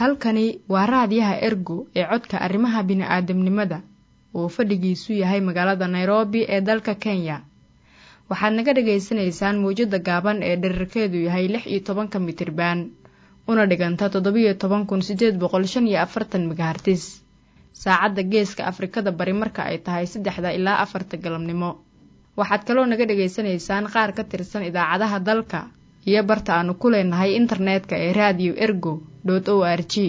halkani waa raadiyaha ergo ee codka arrimaha bini'aadamnimada oo fadhigiisu yahay magaalada nairobi ee dalka kenya waxaad naga dhagaysanaysaan mawjadda gaaban ee dherarkeedu yahay lix iyo tobanka mitriban una dhiganta toddobiyo toban kun siddeed boqol shan iyo afartan megahartis saacadda geeska afrikada bari marka ay tahay saddexda ilaa afarta galabnimo waxaad kaloo naga dhagaysanaysaan qaar ka tirsan idaacadaha dalka iyo barta aanu ku leenahay internetka ee raadiyo ergo dot o r g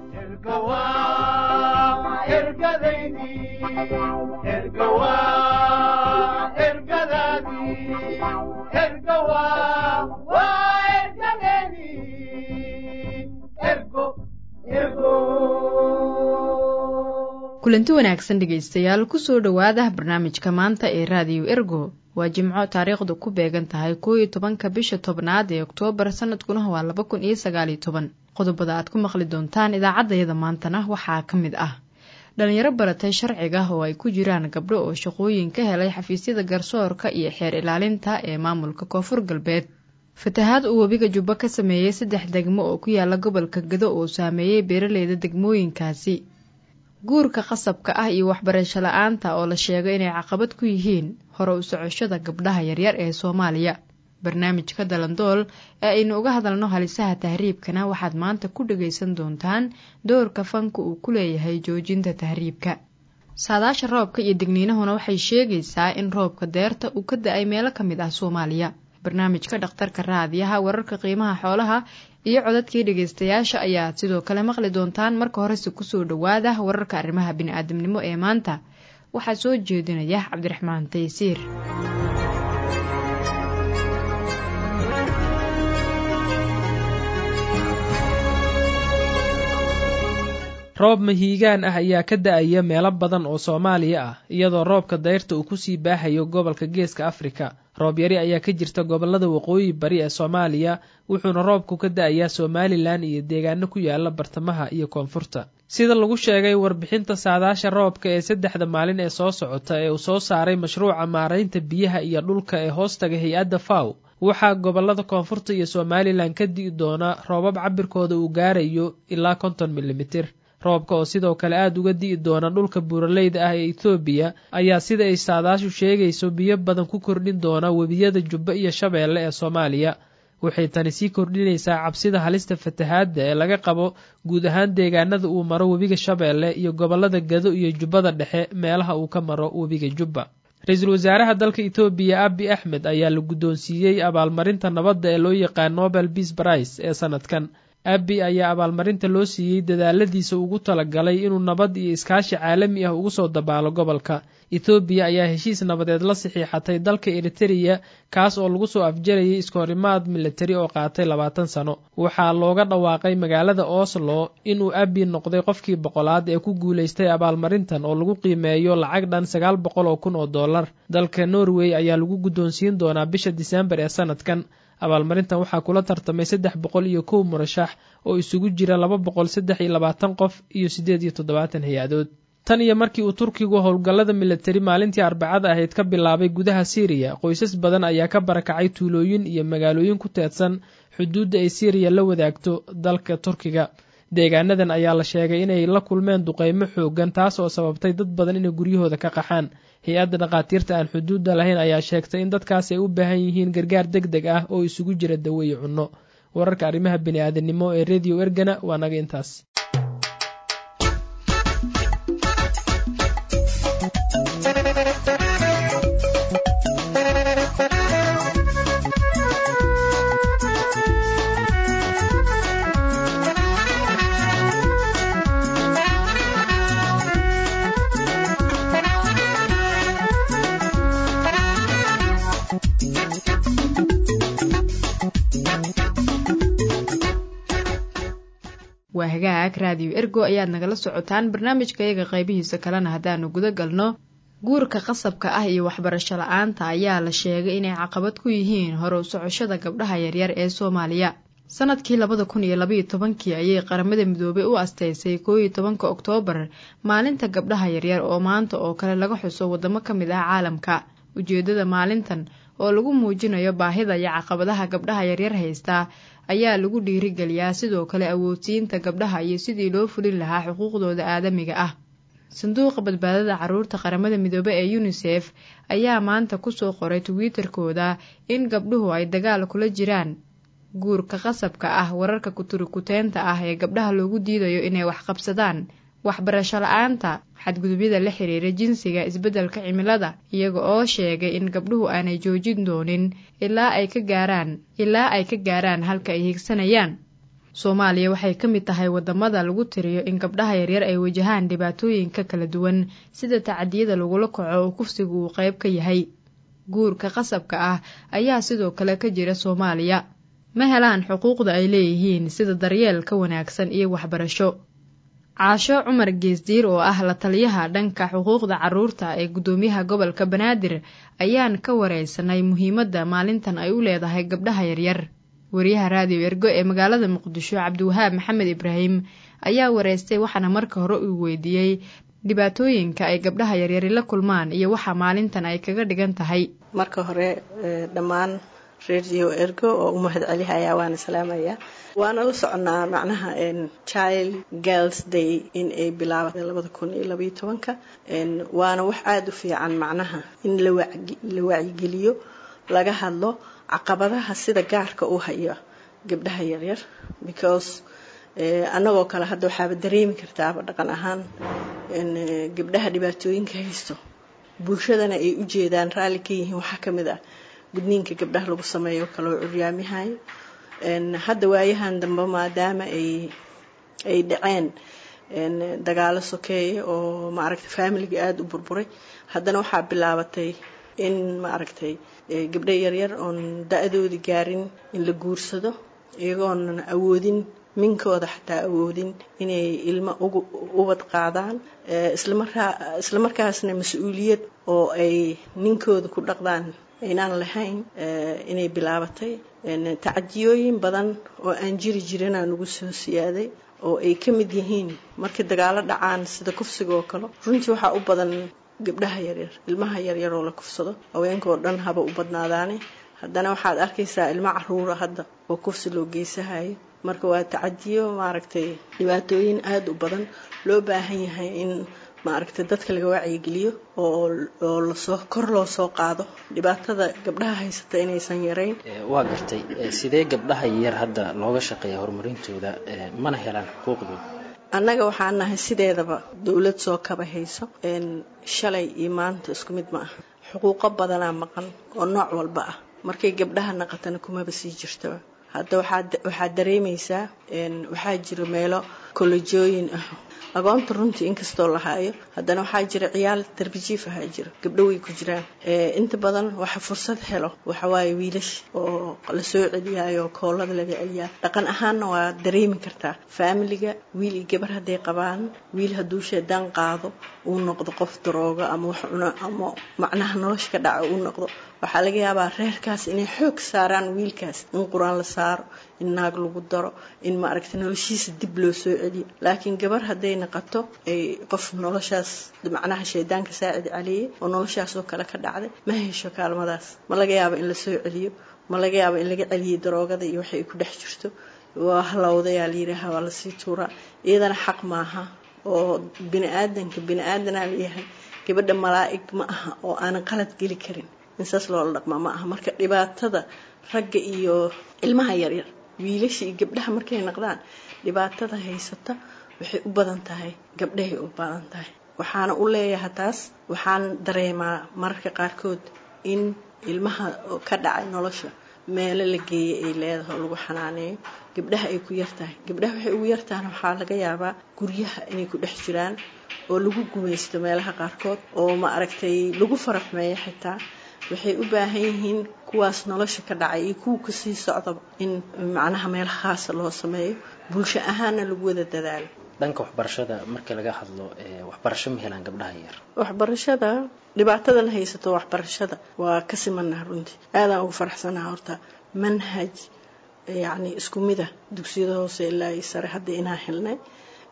kulanti wanaagsan dhegaystayaal kusoo dhowaada barnaamijka maanta ee raadiyo ergo waa jimco taariikhdu ku beegan tahay koo iyo tobanka bisha tobnaad ee oktoobar sanadkuna waa laba kun iyo sagaaliyo toban qodobada aad ku maqli doontaan idaacaddayada maantana waxaa ka mid ah dhalinyaro baratay sharciga oo ay ku jiraan gabdho oo shaqooyin ka helay xafiisyada garsoorka iyo xeer ilaalinta ee maamulka koonfur galbeed fatahaad uu webiga jubbo ka sameeyey saddex degmo oo ku yaala gobolka gado oo saameeyey beeraleyda degmooyinkaasi guurka qasabka ah iyo waxbarasho la-aanta oo la sheego inay caqabad ku yihiin hore u socoshada gabdhaha yaryar ee soomaaliya barnaamijka dalandool ee aynu uga hadalno halisaha tahriibkana waxaad maanta ku dhagaysan doontaan doorka fanka uu ku leeyahay joojinta tahriibka saadaasha roobka iyo degniinahuna waxay sheegaysaa in roobka deerta uu ka da-ay meelo ka mid ah soomaaliya barnaamijka dhakhtarka raadiyaha wararka qiimaha xoolaha iyo codadkii dhegaystayaasha ayaad sidoo kale maqli doontaan marka horese kusoo dhowaada wararka arrimaha bini'aadamnimo ee maanta waxaa soo jeedinaya cabdiraxmaan taysiir roob mahiigaan ah ayaa ka da-aya meelo badan oo soomaaliya ah iyadoo roobka dayrta uu kusii baahayo gobolka geeska afrika roob yari ayaa ka jirta gobolada waqooyi bari ee soomaaliya wuxuuna roobku ka da-ayaa somalilan iyo deegaano ku yaala bartamaha iyo koonfurta sida lagu sheegay warbixinta saadaasha roobka ee saddexda maalin ee soo socota ee uu soo saaray mashruuca maaraynta biyaha iyo dhulka ee hoostaga hay-adda faw waxaa gobolada koonfurta iyo somalilan ka di'i doona roobab cabirkooda uu gaarayo ilaa konton milimitir roobka oo sidoo kale aada uga di'i doona dhulka buuraleyda ah ee ethoobiya ayaa sida ay saadaashu sheegayso biyo badan ku kordhin doona webiyada jubbo iyo shabeelle ee soomaaliya waxay tani sii kordhinaysaa cabsida halista fatahaadda ee laga qabo guud ahaan deegaanada uu maro webiga shabeelle iyo gobolada gado iyo jubbada dhexe meelaha uu ka maro webiga jubba ra-iisul wasaaraha dalka etoobiya abi axmed ayaa la guddoonsiiyey abaalmarinta nabadda ee loo yaqaan nobel beas brice ee sanadkan abi ayaa abaalmarinta loo siiyey dadaaladiisa ugu talagalay inuu nabad iyo iskaashi caalami ah ugu soo dabaalo gobolka ethoobiya ayaa heshiis nabadeed la saxiixatay dalka eritereya kaas oo lagu soo afjarayay iskahorimaad militari oo qaatay labaatan sano waxaa looga dhawaaqay magaalada oslo inuu abi noqday qofkii boqolaad ee ku guulaystay abaalmarintan oo lagu qiimeeyo lacag dhan sagaal boqol oo kun oo dollar dalka norway ayaa lagu guddoonsiin doonaa bisha disembar ee sanadkan abaalmarintan waxaa kula tartamay saddex boqol iyo kow murashax oo isugu jira laba boqol saddex iyo labaatan qof iyo siddeed iyo toddobaatan hay-adood tan iyo markii uu turkigu howlgallada militari maalintii arbacada ahayd ka bilaabay gudaha siiriya qoysas badan ayaa ka barakacay tuulooyin iyo magaalooyin ku teedsan xuduudda ay siiriya la wadaagto dalka turkiga deegaanadan ayaa la sheegay inay la kulmeen duqeymo xoogan taas oo sababtay dad badan inay guryahooda ka qaxaan hay-adda dhakhaatiirta aan xuduudda lahayn ayaa sheegtay in dadkaas ay u baahan yihiin gargaar deg deg ah oo isugu jira dawo iyo cunno wararka arrimaha bini-aadamnimo ee rediyo ergana waa naga intaas waa hagaag raadiyo ergo ayaad nagala socotaan barnaamijkayaga qaybihiisa kalena haddaanu guda galno guurka qasabka ah iyo waxbarasho la-aanta ayaa la sheegay inay caqabad ku yihiin hore u socoshada gabdhaha yaryar ee soomaaliya sanadkii labada kun iyo labaiyo tobankii ayay qaramada midoobay u asteysay koo iyo tobanka oktoobar maalinta gabdhaha yaryar oo maanta oo kale laga xuso wadamo ka mid ah caalamka ujeedada maalintan oo lagu muujinayo baahida iyo caqabadaha gabdhaha yaryar haysta ayaa lagu dhiirigeliyaa sidoo kale awoodsiinta gabdhaha iyo sidii loo fulin lahaa xuquuqdooda aadamiga ah sanduuqa badbaadada caruurta qaramada midoobe ee yunisef ayaa maanta kusoo qoray twitter-kooda in gabdhuhu ay dagaal kula jiraan guurka qasabka ah wararka kuturikuteenta ah ee gabdhaha loogu diidayo inay wax qabsadaan waxbarasho la-aanta xadgudubyada la xiriira jinsiga isbeddelka cimilada iyaga oo sheegay in gabdhuhu aanay joojin doonin ilaa ay ka gaaraan ilaa ay ka gaaraan halka ay higsanayaan soomaaliya waxay ka mid tahay wadamada lagu tiriyo in gabdhaha yaryar ay wajahaan dhibaatooyinka kala duwan sida tacadiyada lagula kaco oo kufsigu uu qayb ka yahay guurka qasabka ah ayaa sidoo kale ka jira soomaaliya ma helaan xuquuqda ay leeyihiin sida daryeel ka wanaagsan iyo waxbarasho caasho cumar geesdiir oo ah la taliyaha dhanka xuquuqda caruurta ee guddoomiyaha gobolka banaadir ayaan ka wareysanay muhiimadda maalintan ay u leedahay gabdhaha yaryar wariyaha raadiyo ergo ee magaalada muqdisho cabdiwahaab maxamed ibraahim ayaa wareystay waxaana marka hore uu weydiiyey dhibaatooyinka ay gabdhaha yaryari la kulmaan iyo waxa maalintan ay kaga dhigan tahay marka hore dhammaan radio ergo oo u mahad celihayaa waana salaamayaa waana la soconaa macnaha child girls day in ay bilaabatay labada kun iyo labaiyo tobanka waana wax aada u fiican macnaha in la wacyigeliyo laga hadlo caqabadaha sida gaarka u haya gabdhaha yaryar because annagoo kale hadda waxaaba dareemi kartaaba dhaqan ahaan gabdhaha dhibaatooyinka haysto bulshadana ay u jeedaan raalli ka yihiin waxaa ka mid ah gudniinka gabdhaha lagu sameeyo kaloo curyaamihayo hadda waayahan dambe maadaama ay ay dhaceen dagaalo sokeeye oo maaragtay faamiliga aada u burburay haddana waxaa bilaabatay in maaragtay gabdho yaryar oon da-doodii gaarin in la guursado iyagoonan awoodin minkooda xataa awoodin inay ilmo ubad qaadaan isla markaasna mas-uuliyad oo ay ninkooda ku dhaqdaan aynaan lahayn inay bilaabatay tacadiyooyin badan oo aan jiri jirinaa nagu soo siyaaday oo ay ka mid yihiin markii dagaalo dhacaan sida kufsiga oo kale runtii waxaa u badan gabdhaha yaryar ilmaha yaryar oo la kufsado haweenka oo dhan haba u badnaadaane haddana waxaad arkaysaa ilmo caruura hadda oo kufsi loo geysahayo marka waa tacadiyo maaragtay dhibaatooyin aada u badan loo baahan yahay in maaragtay dadka laga wacyigeliyo oo lasoo kor loo soo qaado dhibaatada gabdhaha haysata inaysan yarayn waa gartay sidee gabdhaha yar hadda looga shaqeeya horumarintooda mana helaan xuquuqdooda annaga waxaan nahay sideedaba dowlad soo kaba hayso shalay iyo maanta isku mid ma aha xuquuqo badanaa maqan oo nooc walba ah markay gabdhaha naqatana kumaba sii jirtaba hadda waxaad dareemaysaa waxaa jiro meelo kolojooyin ah agoonta runtii inkastoo la haayo haddana waxaa jira ciyaal darbijiif ahaa jiro gabdho way ku jiraan inta badan waxa fursad helo waxawaaye wiilash oo lasoo celiyaayo oo koolada laga celiyaa dhaqan ahaanna waa dareemi kartaa faamiliga wiil iyo gabar hadday qabaan wiil hadduu sheedaan qaado uu noqdo qof daroogo ama wax cuno ama macnaha nolosha ka dhaca uu noqdo waxaa laga yaabaa reerkaas inay xoog saaraan wiilkaas in qur-aan la saaro in naag lagu daro in maaragta noloshiisa dib loo soo celiyo laakiin gabar hadday naqato ay qof noloshaas macnaha shaydaanka saacid caliyey oo noloshaas oo kale ka dhacday ma hesho kaalmadaas ma laga yaabo in la soo celiyo ma laga yaabo in laga celiyo daroogada iyo waxay ku dhex jirto waa halowdayaa layidhaaha waa lasii tuuraa iyadana xaq maaha oo bini aadanka bini aadanaa layahay gabadha malaa'ig ma aha oo aanan qalad geli karin in saas loola dhaqmaa ma aha marka dhibaatada ragga iyo ilmaha yaryar wiilasha iyo gabdhaha markay naqdaan dhibaatada haysata waxay u badan tahay gabdhahay u badan tahay waxaana u leeyahay taas waxaan dareemaa mararka qaarkood in ilmaha ka dhacay nolosha meelo la geeyay ay leedahay oo lagu xanaaneeyo gabdhaha ay ku yartahay gabdhaha waxay ugu yartahan waxaa laga yaabaa guryaha inay ku dhex jiraan oo lagu gumaysto meelaha qaarkood oo ma aragtay lagu faraxmeeyo xitaa waxay u baahan yihiin kuwaas nolosha ka dhacay iyo kuwa kasii socdaba in macnaha meel khaasa loo sameeyo bulsho ahaanna lagu wada dadaalo dhanka waxbarashada marka laga hadlo waxbarasho ma helaan gabdhaha yar waxbarashada dhibaatadan haysato waxbarashada waa ka simanaha runtii aadaan ugu faraxsanaha horta manhaj yacni isku mid ah dugsiyada hoose ilaa iyo sare hadda inaan helnay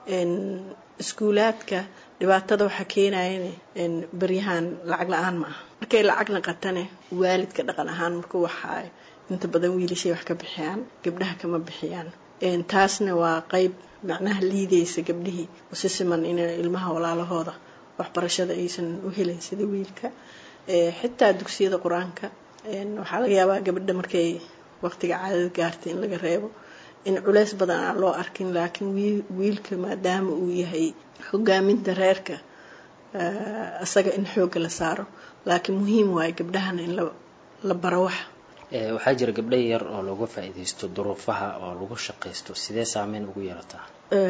iskuulaadka dhibaatada waxaa keenayan beryahan lacag la-aan ma aha markay lacag naqatane waalidka dhaqan ahaan marka waxaa inta badan wiilashay wax ka bixiyaan gabdhaha kama bixiyaan taasna waa qeyb macnaha liideysa gabdhihii si siman in ilmaha walaalahooda waxbarashada aysan u helin sida wiilka xitaa dugsiyada qur-aanka waxaa laga yaabaa gabadha markay waqtiga caadada gaartay in laga reebo in culeys badan aan loo arkin laakiin wiilka maadaama uu yahay hogaaminta reerka isaga in xoogga la saaro laakiin muhiim waayo gabdhahana in la baro wax waxaa jira gabdha yar oo laga faa-iideysto duruufaha oo lagu shaqaysto sidee saameyn ugu yeelataa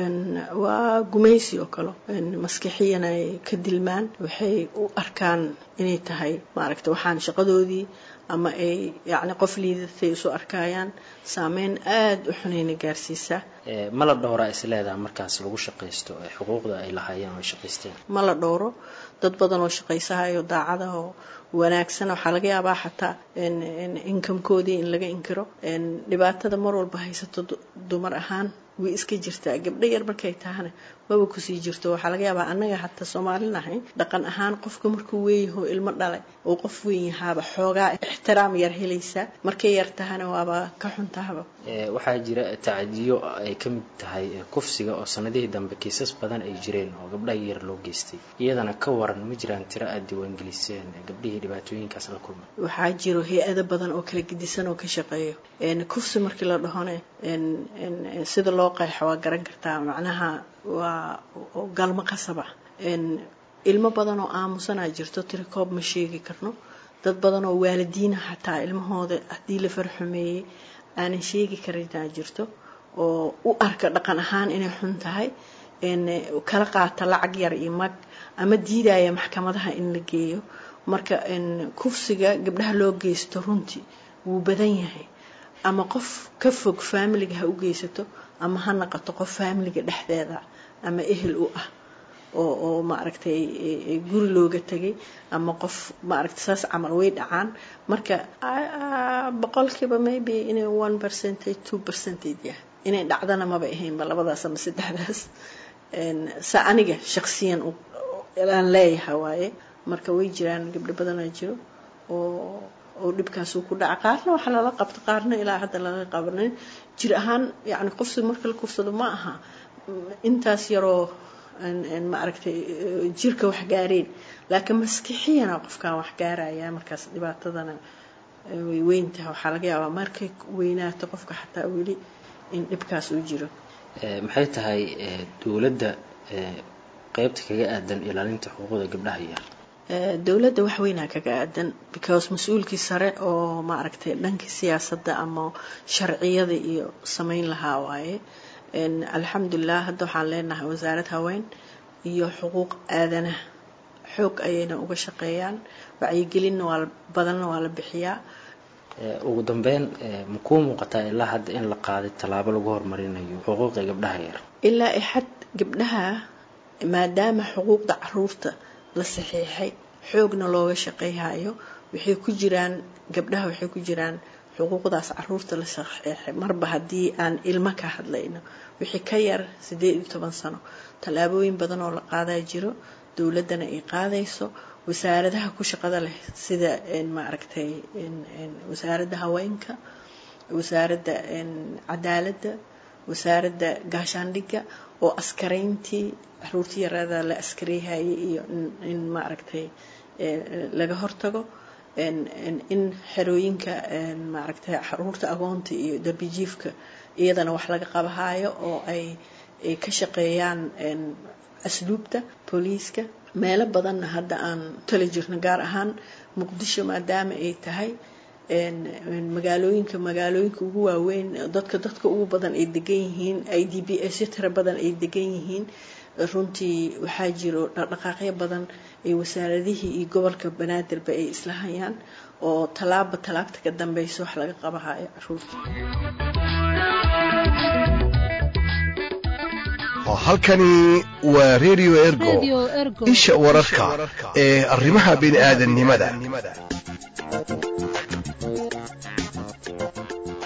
waa gumaysi oo kale maskixiyan ay ka dilmaan waxay u arkaan inay tahay maaragta waxaan shaqadoodii ama ay yacni qof liidatay isu arkayaan saameyn aada u xunayna gaarsiisaa ma la dhowraa is leedaha markaas lagu shaqaysto xuquuqda ay lahaayeen oo ay shaqaysteen ma la dhowro dad badan oo shaqaysahayo daacada oo wanaagsan waxaa laga yaabaa xataa inkamkoodii in laga inkiro dhibaatada mar walba haysato dumar ahaan way iska jirtaa gabdho yar markay tahana maba kusii jirto waxaa laga yaabaa annaga hataa soomaali nahay dhaqan ahaan qofka markuu weeyaho ilmo dhalay oo qof weyn yahaaba xoogaa ixtiraam yar helaysaa markay yar tahana waaba ka xuntahaba waxaa jira tacadiyo ay ka mid tahay kufsiga oo sanadihii dambe kiisas badan ay jireen oo gabdhaha yar loo geystay iyadana ka waran ma jiraan tiro aada diiwaangeliseen gabdhihii dhibaatooyinkaas la kulmay waxaa jiro hay-ado badan oo kala gedisan oo ka shaqeeyo kufsi markii la dhahone sida loo qeexo waa garan kartaa macnaha waa galmo qasab ah ilmo badan oo aamusanaa jirto tirikoob ma sheegi karno dad badan oo waalidiina xataa ilmahooda haddii la farxumeeyey aanan sheegi karinaa jirto oo u arka dhaqan ahaan inay xun tahay kala qaata lacag yar iyo mag ama diidaya maxkamadaha in la geeyo marka kufsiga gabdhaha loo geysto runtii wuu badan yahay ama qof ka fog faamiliga ha u geysato ama ha naqato qof faamiliga dhexdeeda ama ehel u ah oo oo maaragtay guri looga tegay ama qof maaragtay saas camal way dhacaan marka boqolkiiba maybe inay one percentage two percentage yahay inay dhacdana maba ahaynba labadaas ama saddexdaas sa aniga shaqsiyan aan leeyaha waaye marka way jiraan gabdho badanaa jiro oo oo dhibkaasuu ku dhaca qaarna waxaa lala qabta qaarna ilaa hadda laga qabanin jir ahaan yani qofsi marka la kufsado ma aha intaas yaroo maaragtay jirka wax gaareen laakiin maskixiyana qofkaan wax gaaraya markaas dhibaatadana way weyntaha waxaa laga yaabaa markay weynaato qofka xataa weli in dhibkaas uu jiro maxay tahay dowladda qeybta kaga aadan ilaalinta xuquuqda gabdhaha yar dowladda wax weynaa kaga aadan because mas-uulkii sare oo maaragtay dhankii siyaasadda ama sharciyada iyo sameyn lahaa waaye alxamdulilah hadda waxaan leenahay wasaarad haween iyo xuquuq aadanaha xoog ayayna uga shaqeeyaan wacyigelinna waa badanna waa la bixiyaa ugu dambeyn ma kuu muuqataa ilaa hadda in la qaaday tallaabo lagu horumarinayo xuquuqda gabdhaha yar ilaa ixad gabdhaha maadaama xuquuqda caruurta la saxiixay xoogna looga shaqeyhayo waxay ku jiraan gabdhaha waxay ku jiraan xuquuqdaas caruurta la saxiixay marba haddii aan ilmo ka hadlayno wixii ka yar siddeed iyo toban sano tallaabooyin badan oo la qaadaa jiro dowladdana ay qaadayso wasaaradaha ku shaqada leh sida maaragtay wasaaradda haweenka wasaaradda cadaaladda wasaaradda gaashaandhigga oo askarayntii caruurtii yaraada la askareyhayay iyo in maaragtay laga hortago in xerooyinka maaragtay caruurta agoonta iyo darbijiifka iyadana wax laga qabahaayo oo ay ka shaqeeyaan asluubta booliiska meelo badanna hadda aan tali jirno gaar ahaan muqdisho maadaama ay tahay magaalooyinka magaalooyinka ugu waaweyn dadka dadka ugu badan ay degan yihiin i d b s tira badan ay degan yihiin runtii waxaa jiro dhaqdhaqaaqyo badan ay wasaaradihii iyo gobolka banaadirba ay isla hayaan oo tallaaba tallaabta ka dambeysa wax laga qabahayo caruurta halkani waa radio ergo isha wararka ee arrimaha bini'aadannimada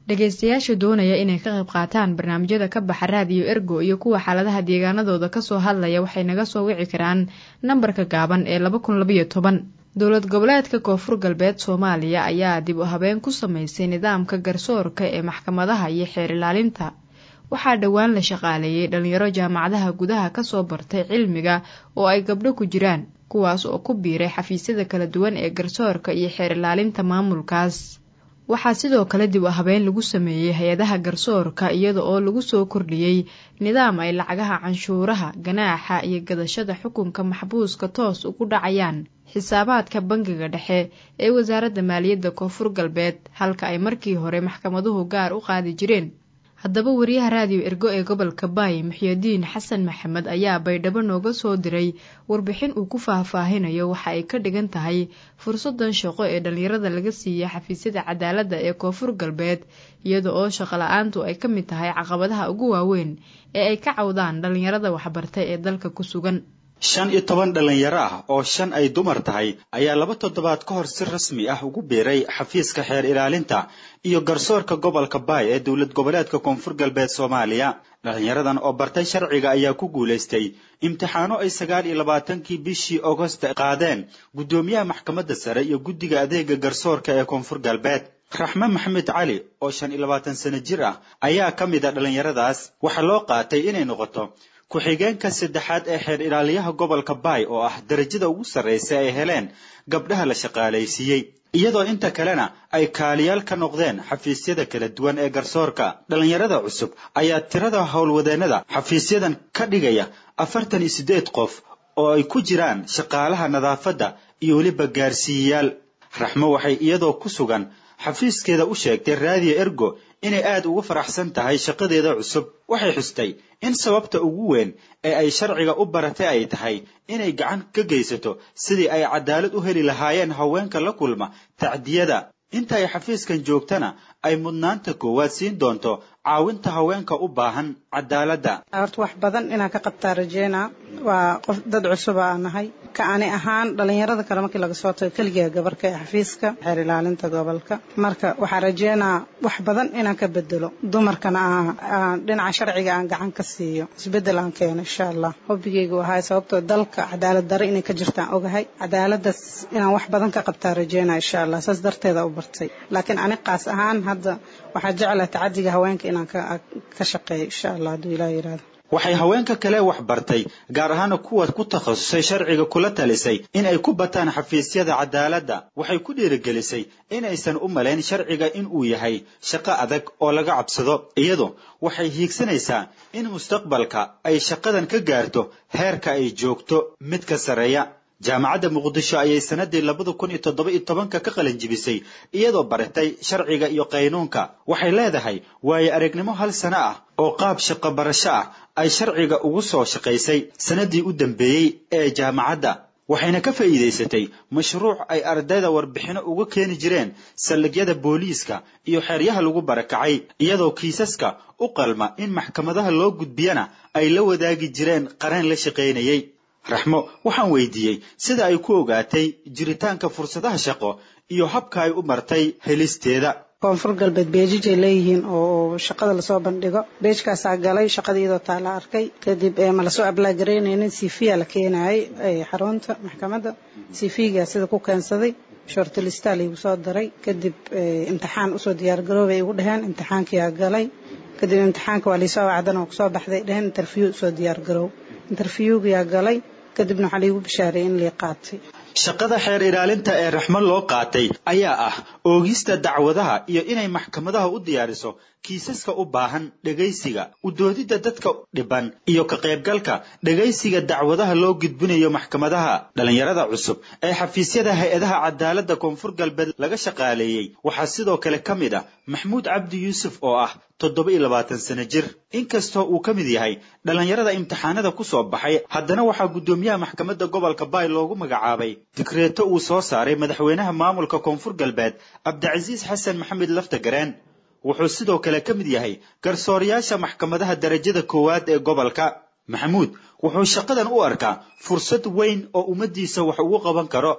dhegaystayaasha doonaya inay ka qayb qaataan barnaamijyada ka baxa raadiyo ergo iyo kuwa xaaladaha deegaanadooda kasoo hadlaya waxay naga soo wici karaan nambarka gaaban ee laba kun labayo toban dowlad goboleedka koonfur galbeed soomaaliya ayaa dib u habeen ku sameysay nidaamka garsoorka ee maxkamadaha iyo xeer ilaalinta waxaa dhowaan la shaqaaleeyey dhalinyaro jaamacadaha gudaha kasoo bartay cilmiga oo ay gabdho ku jiraan kuwaas oo ku biiray xafiisyada kala duwan ee garsoorka iyo xeer ilaalinta maamulkaas waxaa sidoo kale dib u habeen lagu sameeyey hay-adaha garsoorka iyada oo lagu soo kordhiyey nidaam ay lacagaha canshuuraha ganaaxa iyo gadashada xukunka maxbuuska toos ugu dhacayaan xisaabaadka bangiga dhexe ee wasaaradda maaliyadda koonfur galbeed halka ay markii hore maxkamaduhu gaar u qaadi jireen haddaba wariyaha raadiyo ergo ee gobolka baay muxyadiin xasan maxamed ayaa baydhabo nooga soo diray warbixin uu ku faahfaahinayo waxa ay ka dhigan tahay fursadan shaqo ee dhallinyarada laga siiyey xafiisyada cadaaladda ee koonfur galbeed iyada oo shaqo la-aantu ay ka mid tahay caqabadaha ugu waaweyn ee ay ka cawdaan dhallinyarada waxbartay ee dalka ku sugan shan iyo toban dhallinyaro ah oo shan ay dumar tahay ayaa laba toddobaad ka hor si rasmi ah ugu biiray xafiiska xeer ilaalinta iyo garsoorka gobolka baay ee dowlad goboleedka koonfur galbeed soomaaliya dhallinyaradan oo bartay sharciga ayaa ku guulaystay imtixaano ay sagaal iyo labaatankii bishii agost qaadeen guddoomiyaha maxkamadda sare iyo guddiga adeega garsoorka ee koonfur galbeed raxme maxamed cali oo shan iyo labaatan sano jir ah ayaa ka mid a dhallinyaradaas waxaa loo qaatay inay noqoto ku-xigeenka saddexaad ee xeer ilaaliyaha gobolka baay oo ah darajada ugu sarraysa ay heleen gabdhaha la shaqaalaysiiyey iyadoo inta kalena ay kaaliyaal ka noqdeen xafiisyada kala duwan ee garsoorka dhallinyarada cusub ayaa tirada howlwadeennada xafiisyadan ka dhigaya afartan iyo siddeed qof oo ay ku jiraan shaqaalaha nadaafadda iyo weliba gaarsiiyayaal raxmo waxay iyadoo ku sugan xafiiskeeda u sheegtay raadiyo ergo inay aad ugu faraxsan tahay shaqadeeda cusub waxay xustay in sababta ugu weyn ee ay sharciga u baratay ay tahay inay gacan ka geysato sidii ay cadaalad u heli lahaayeen haweenka la kulma tacdiyada inta ay xafiiskan joogtana ay mudnaanta koowaad siin doonto caawinta haweenka u baahan cadaaladda horta wax badan inaan ka qabtaa rajeynaa waa qof dad cusuba aan nahay ka ani ahaan dhallinyarada kale markii laga soo tago keligaa gabarka ee xafiiska xeer ilaalinta gobolka marka waxaa rajeynaa wax badan inaan ka bedelo dumarkana aan dhinaca sharciga aan gacan ka siiyo isbedel aan keeno insha allah hobbigaygu ahaa sababtoo dalka cadaalad dare inay ka jirtaan ogahay cadaaladaas inaan wax badan ka qabtaa rajeynaa insha allah saas darteeda u bartay laakiin ani qaas ahaan hadda waxaa jeclaa tacadiga haweenka inaan ka shaqeeyo insha allah hadduu ilaah yidhahdo waxay haweenka kale wax bartay gaar ahaana kuwa ku takhasusay sharciga kula talisay in ay ku bataan xafiisyada cadaaladda waxay ku dhiirigelisay inaysan u malayn sharciga in uu yahay shaqo adag oo laga cabsado iyadu waxay hiigsanaysaa in mustaqbalka ay shaqadan ka gaarto heerka ay joogto mid ka sarreeya jaamacadda muqdisho ayay sanadii labada kun iyo toddoba iyo tobanka ka qalinjibisay iyadoo baratay sharciga iyo qaynuunka waxay leedahay waayo aragnimo hal sano ah oo qaab shaqo barasho ah ay sharciga ugu soo shaqaysay sanadii u dambeeyey ee jaamacadda waxayna ka faa'iidaysatay mashruuc ay ardayda warbixino uga keeni jireen saldhigyada booliiska iyo xeryaha lagu barakacay iyadoo kiisaska u qalma in maxkamadaha loo gudbiyana ay la wadaagi jireen qareen la shaqaynayay raxmo waxaan weydiiyey sida ay ku ogaatay jiritaanka fursadaha shaqo iyo habka ay u martay helisteeda koonfur galbeed beejijay leeyihiin oo shaqada lasoo bandhigo beejkaasaa galay shaqada iyadoo taa la arkay kadib ma lasoo ablaagaraynayn cvya la keenayay xarunta maxkamadda cvga sida ku keensaday shortlistaa laygu soo daray kadib imtixaan usoo diyaargaroobay igu dheheen imtixaankiyaa galay kadib imtixaanka waa laysoo wacdan oo kusoo baxday dheheen interview usoo diyaargaroow interviewgayaa galay kadibna waxaa laygu bishaareeyey in lii qaatay shaqada xeer ilaalinta ee raxmo loo qaatay ayaa ah oogista dacwadaha iyo inay maxkamadaha u diyaariso kiisaska u baahan dhegaysiga u doodidda dadka dhiban iyo ka qaybgalka dhegaysiga dacwadaha loo gudbinayo maxkamadaha dhallinyarada cusub ee xafiisyada hay-adaha cadaaladda koonfur galbeed laga shaqaaleeyey waxaa sidoo kale ka mid ah maxmuud cabdi yuusuf oo ah toddoba iyo labaatan sano jir inkastoo uu ka mid yahay dhallinyarada imtixaanada ku soo baxay haddana waxaa guddoomiyaha maxkamadda gobolka baay loogu magacaabay digreeto uu soo saaray madaxweynaha maamulka koonfur galbeed cabdicasiis xasan maxamed laftagareen wuxuu sidoo kale ka mid yahay garsoorayaasha maxkamadaha darajada koowaad ee gobolka maxamuud wuxuu shaqadan u arkaa fursad weyn oo ummaddiisa wax ugu qaban karo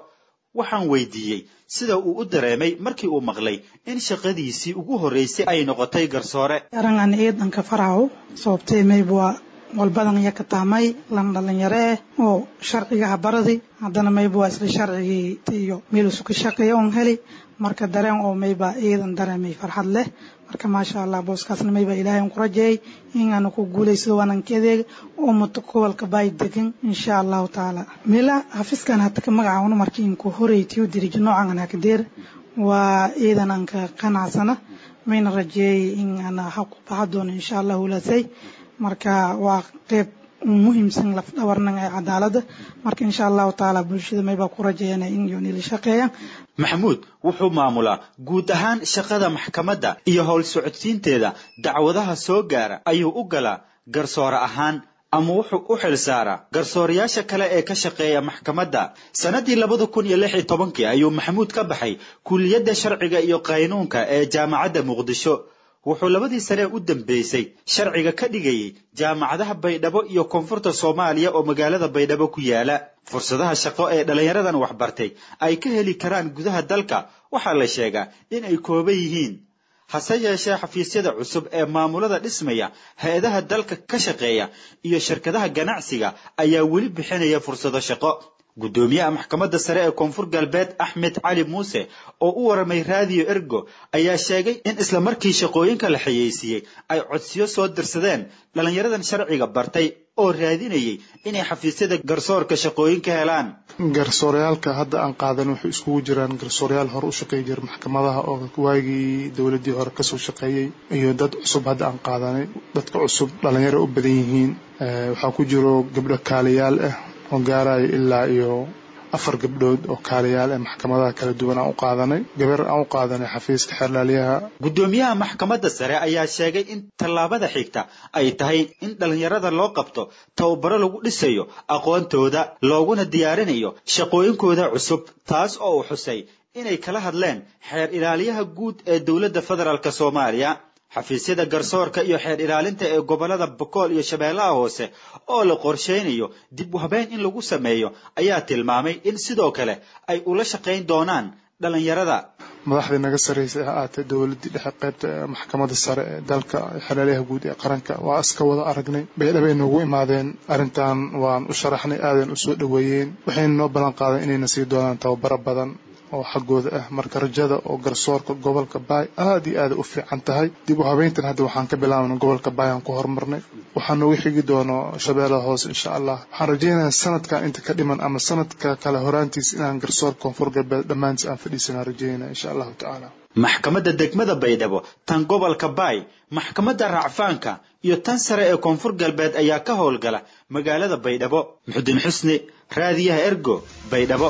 waxaan weydiiyey sida uu u dareemay markii uu maqlay in shaqadiisii ugu horreysay ay noqotay garsoore arangan ciidanka faraw sababtee mayba walbadan iyo ka taamay lan dhalinyaro eh oo sharcigaha baradi haddana mayba waa isla sharcigii iyo meelusu ka shaqeeya oon heli marka dareen oo mayba ciidan dareemay farxad leh marka maasha allah booskaasna mayba ilaahay ku rajeeyay inaanu ku guulaysado waananka adeeg oo muto gobolka baay degan insha allahu tacaala meela xafiskan hata ka magacaawno markii inku horeytiyo diriji noocan hakadeer waa ciidan aan ka qanacsana mayna rajeeyay in aan ha ku baxa doono insha allah wulaasay marka waa qeyb muhiimsan laf dhabarnan ee cadaaladda marka insha allahu tacaala bulshada mayba ku rajeeyana in yoonila shaqeeyaan maxamuud wuxuu maamulaa guud ahaan shaqada maxkamadda iyo howl socodsiinteeda dacwadaha soo gaara ayuu u galaa garsoore ahaan ama wuxuu u xil saaraa garsoorayaasha kale ee ka shaqeeya maxkamadda sannadii labada kun iyo lix iyo tobankii ayuu maxamuud ka baxay kulliyadda sharciga iyo qaynuunka ee jaamacadda muqdisho wuxuu labadii sane u dambeysay sharciga ka dhigayay jaamacadaha baydhabo iyo koonfurta soomaaliya oo magaalada baydhabo ku yaala fursadaha shaqo ee dhallinyaradan waxbartay ay ka heli karaan gudaha dalka waxaa la sheegaa in ay kooban yihiin hase yeeshee xafiisyada cusub ee maamulada dhismaya hay-adaha dalka ka shaqeeya iyo shirkadaha ganacsiga ayaa weli bixinaya fursado shaqo guddoomiyaha maxkamadda sare ee koonfur galbeed axmed cali muuse oo u waramay raadiyo ergo ayaa sheegay in isla markii shaqooyinka la xayeysiiyey ay codsiyo soo dirsadeen dhallinyaradan sharciga bartay oo raadinayay inay xafiisyada garsoorka shaqooyinka helaan garsooryaalka hadda aan qaadan waxay iskugu jiraan garsoorayaal hore u shaqeey jira maxkamadaha oo waagii dowladii hore kasoo shaqeeyey iyo dad cusub hadda aan qaadanay dadka cusub dhalinyaro u badan yihiin waxaa ku jiro gabdho kaaliyaal ah oo gaaraya ilaa iyo afar gabdhood oo kaaliyaal ee maxkamadaha kala duwan aan u qaadanay gabar aan u qaadanay xafiiska xeerlaaliyaha guddoomiyaha maxkamadda sare ayaa sheegay in tallaabada xigta ay tahay in dhallinyarada loo qabto tababaro lagu dhisayo aqoontooda looguna diyaarinayo shaqooyinkooda cusub taas oo uu xusay inay kala hadleen xeer ilaaliyaha guud ee dowladda federaalk soomaaliya xafiisyada garsoorka iyo xeer ilaalinta ee gobollada bokool iyo shabeellaha hoose oo la qorshaynayo dib u habeyn in lagu sameeyo ayaa tilmaamay in sidoo kale ay ula shaqayn doonaan dhallinyarada madaxdii naga sarreysay ha aatee dowladdii dhexe qaybta maxkamadda sare ee dalka xeerlaaliyaha guud ee qaranka waa iska wada aragnay baydhabo ay noogu imaadeen arrintan waan u sharaxnay aadan u soo dhoweeyeen waxayna noo ballan qaadeen inayna sii doonaan tababaro badan oo xaggooda ah marka rajada oo garsoorka gobolka baay aada iyo aada u fiican tahay dib u habeyntan hadda waxaan ka bilaabnay gobolka baay aan ku horumarnay waxaa noogu xigi doono shabeellaha hoose insha allah waxaan rajaynayaa sanadkan inta ka dhiman ama sanadka kale horaantiis inaan garsoor koonfur galbeed dhammaantiis aan fadhiisanaa rajaynaya insha allahu tacaala maxkamadda degmada baydhabo tan gobolka baay maxkamadda racfaanka iyo tan sare ee koonfur galbeed ayaa ka howlgala magaalada baydhabo muxudiin xusni raadiyaha ergo baydhabo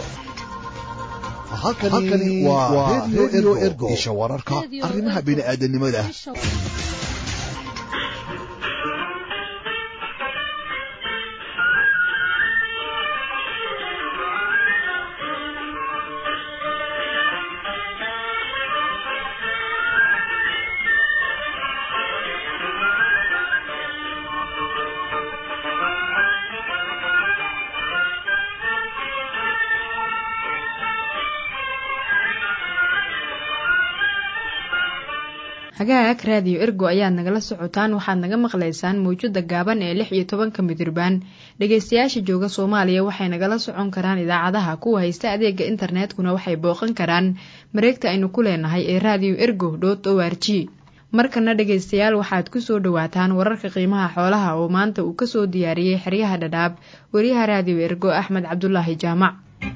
halkani waa redio ergo isha wararka arrimaha bini'aadanimada hagaag raadiyo ergo ayaad nagala socotaan waxaad naga maqlaysaan mawjada gaaban ee lix iyo tobanka midirbaan dhegeystayaasha jooga soomaaliya waxay nagala socon karaan idaacadaha kuwa haysta adeega internetkuna waxay booqan karaan mareegta aynu ku leenahay ee raadiyo ergo dot o r g markana dhegeystayaal waxaad kusoo dhowaataan wararka qiimaha xoolaha oo maanta uu kasoo diyaariyey xeryaha dhadhaab wariyaha raadiyo ergo axmed cabdulaahi jaamac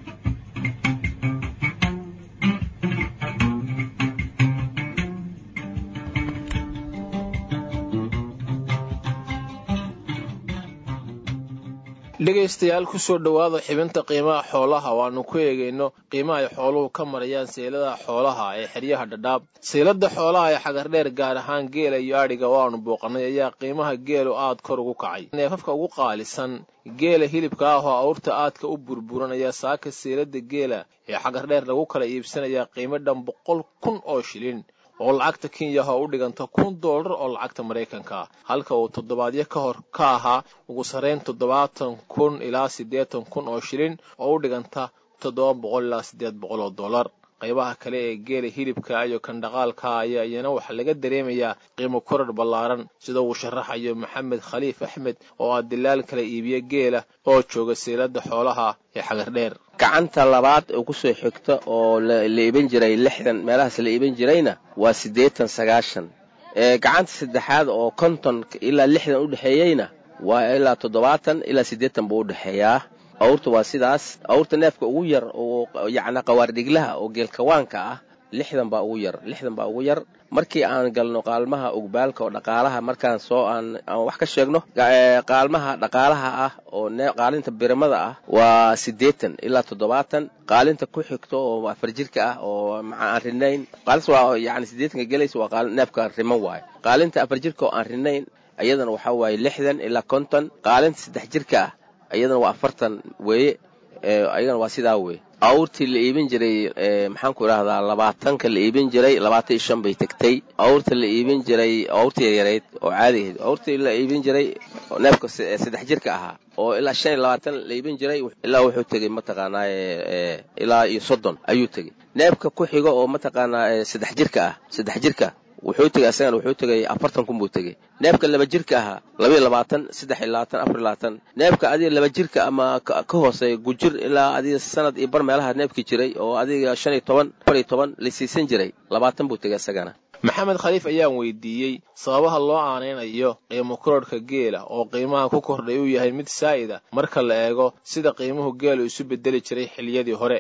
dhegaystayaal kusoo dhowaada xibinta qiimaha xoolaha waanu ku eegayno qiimaha ay xooluhu ka marayaan seyladaha xoolaha ee xeryaha dhadhaab seylada xoolaha ee xagardheer gaar ahaan geela iyo adhiga oo aanu booqanay ayaa qiimaha geelu aad kor ugu kacay neefafka ugu qaalisan geela hilibka ah oo awrta aadka u burburan ayaa saaka seylada geela ee xagardheer lagu kala iibsanayaa qiimo dhan boqol kun oo shilin oo lacagta kenyaha u dhiganta kun doolar oo lacagta maraykanka halka uu toddobaadyo ka hor ka ahaa ugu sarrayn toddobaatan kun ilaa siddeetan kun oo shilin oo u dhiganta toddoba boqol ilaa siddeed boqol oo dollar qaybaha kale ee geela hilibka iyo kandhaqaalka ayaa iyana waxaa laga dareemayaa qiimo korar ballaaran sida uu sharaxayo maxamed khaliif axmed oo ah dilaal kala iibiya geela oo jooga seelada xoolaha ee xagardheer gacanta labaad oo kusoo xigta oo la iibin jiray lixdan meelahaas la iibin jirayna waa siddeetan sagaashan gacanta saddexaad oo konton ilaa lixdan u dhexeeyeyna waa ilaa toddobaatan ilaa siddeetan buu u dhexeeyaa awrta waa sidaas awrta neefka ugu yar oo yacni qawaardhiglaha oo geelkawaanka ah lixdan baa ugu yar lixdan baa ugu yar markii aan galno qaalmaha ugbaalka oo dhaqaalaha markaan soo aan aan wax ka sheegno qaalmaha dhaqaalaha ah oo qaalinta birimada ah waa siddeetan ilaa toddobaatan qaalinta ku xigto oo afar jirka ah oo maca aan rinayn qaalinta waa yacni siddeetanka gelaysa waa qaali neefka riman waayo qaalinta afar jirka oo aan rinayn iyadana waxaa waaye lixdan ilaa konton qaalinta saddex jirka ah iyadana waa afartan weeye ayagana waa sidaa weye awrtii la iibin jiray maxaanku idhahdaa labaatanka la iibin jiray labaatan iyo shan bay tegtay awrta la iibin jiray awrta yaryareyd oo caadigahayd awrtii la iibin jiray neefka saddex jirka ahaa oo ilaa shan iyo labaatan la iibin jiray ilaa wuxuu tegey mataqaanaa ilaa iyo soddon ayuu tegey neefka ku xiga oo mataqaanaa saddex jirka ah saddex jirka wuxuu tegey asagana wuxuu tegey afartan kun buu tegey neefka laba jirka ahaa labaiyo labaatan saddex iyo labaatan afar iyo labaatan neefka adiga laba jirka ama ka hooseeya gujir ilaa adiga sanad iyo bar meelaha neefki jiray oo adiga shan iyo toban afar iyo toban la siisan jiray labaatan buu tegey asagana maxamed khaliif ayaan weydiiyey sababaha loo aanaynayo qiimo kororhka geela oo qiimaha ku kordhay uu yahay mid saa'ida marka la eego sida qiimuhu geelu isu bedeli jiray xilliyadii hore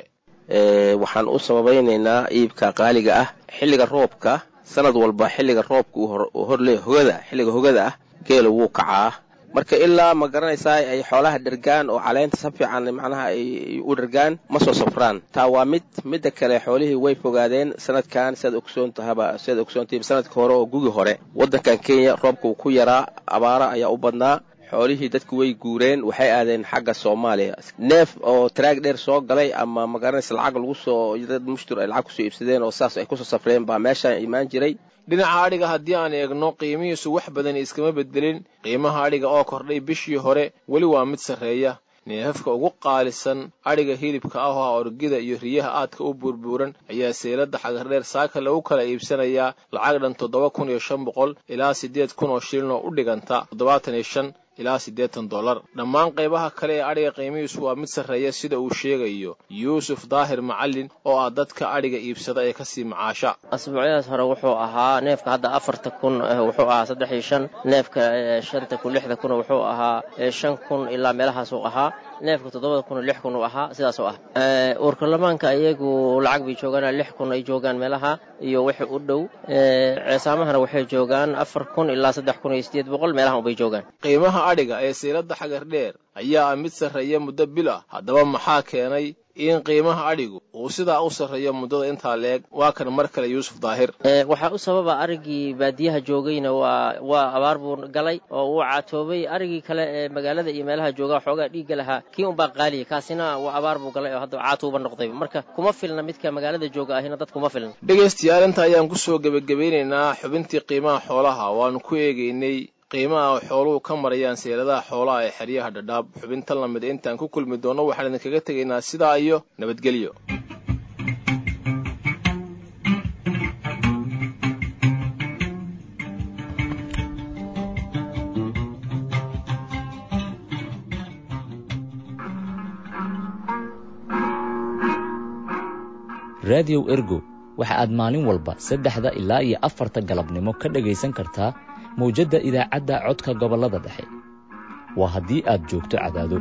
waxaan u sababaynaynaa iibka qaaliga ah xilliga roobka sanad walba xilliga roobka uu horle hogada xilliga hogada ah geela wuu kacaa marka ilaa ma garanaysaa ay xoolaha dhergaan oo caleynta si fiican macnaha ay u dhergaan ma soo safraan taa waa mid midda kale xoolihii way fogaadeen sanadkan siaad ogsoontahaba siaad ogsoontahiba sanadka hore oo gugi hore waddankan kenya roobka uu ku yaraa abaara ayaa u badnaa xoolihii dadku way guureen waxay aadeen xagga soomaaliya neef oo taraag dheer soo galay ama magaranaysa lacag lagu soo dad mushtur ay lacag kusoo iibsadeen oo saas ay kusoo safreen baa meeshaan imaan jiray dhinaca adhiga haddii aan eegno qiimihiisu wax badan iskama bedelin qiimaha adhiga oo kordhay bishii hore weli waa mid sarreeya neefafka ugu qaalisan adhiga hilibka ah oo orgida iyo riyaha aadka u buurbuuran ayaa seelada xagardheer saaka lagu kala iibsanayaa lacag dhan toddoba kun iyo shan boqol ilaa siddeed kun oo shilin oo u dhiganta toddobaatan iyo shan ilaa siddeetan dollar dhammaan qaybaha kale ee adhiga qiimihiisu waa mid sarreeya sida uu sheegayo yuusuf daahir macallin oo ah dadka adhiga iibsada ee kasii macaasha asbuucyadaas hore wuxuu ahaa neefka hadda afarta kun wuxuu ahaa saddex iyo shan neefka shanta kun lixda kun wuxuu ahaa shan kun ilaa meelahaasuu ahaa neefka toddobada kun lix kun uu ahaa sidaasoo ah uurkalamaanka iyagu lacag bay joogaan lix kun ay joogaan meelaha iyo wixii u dhow ceesaamahana waxay joogaan afar kun ilaa saddex kun iyo siddeed boqol meelahan ubay joogaan qiimaha adhiga ee seelada xagardheer ayaa ah mid sarreeya muddo bil ah haddaba maxaa keenay in qiimaha adhigu uu sidaa u sarreeyo muddada intaa leeg waa kan mar kale yuusuf daahir waxaa u sababa arigii baadiyaha joogayna waa waa abaar buu galay oo uu caatoobay arigii kale ee magaalada iyo meelaha jooga xoogaa dhiigga lahaa kii unbaa qaaliya kaasina waa abaar buu galay oo hadda caatuuba noqday marka kuma filna midka magaalada jooga ahina dad kuma filna dhegaystayaal inta ayaan kusoo gebagabeynaynaa xubintii qiimaha xoolaha waanu ku eegaynay qiimaha xooluhu ka marayaan seeladaha xoolaha ee xeryaha dhadhaab xubintan lamid intaan ku kulmi doonno waxaan idinkaga tegaynaa sidaa iyo nabadgelyo raadiyow ergo waxa aad maalin walba saddexda ilaa iyo afarta galabnimo ka dhegaysan kartaa mawjadda idaacadda codka gobollada dhexe waa haddii aad joogto cadaado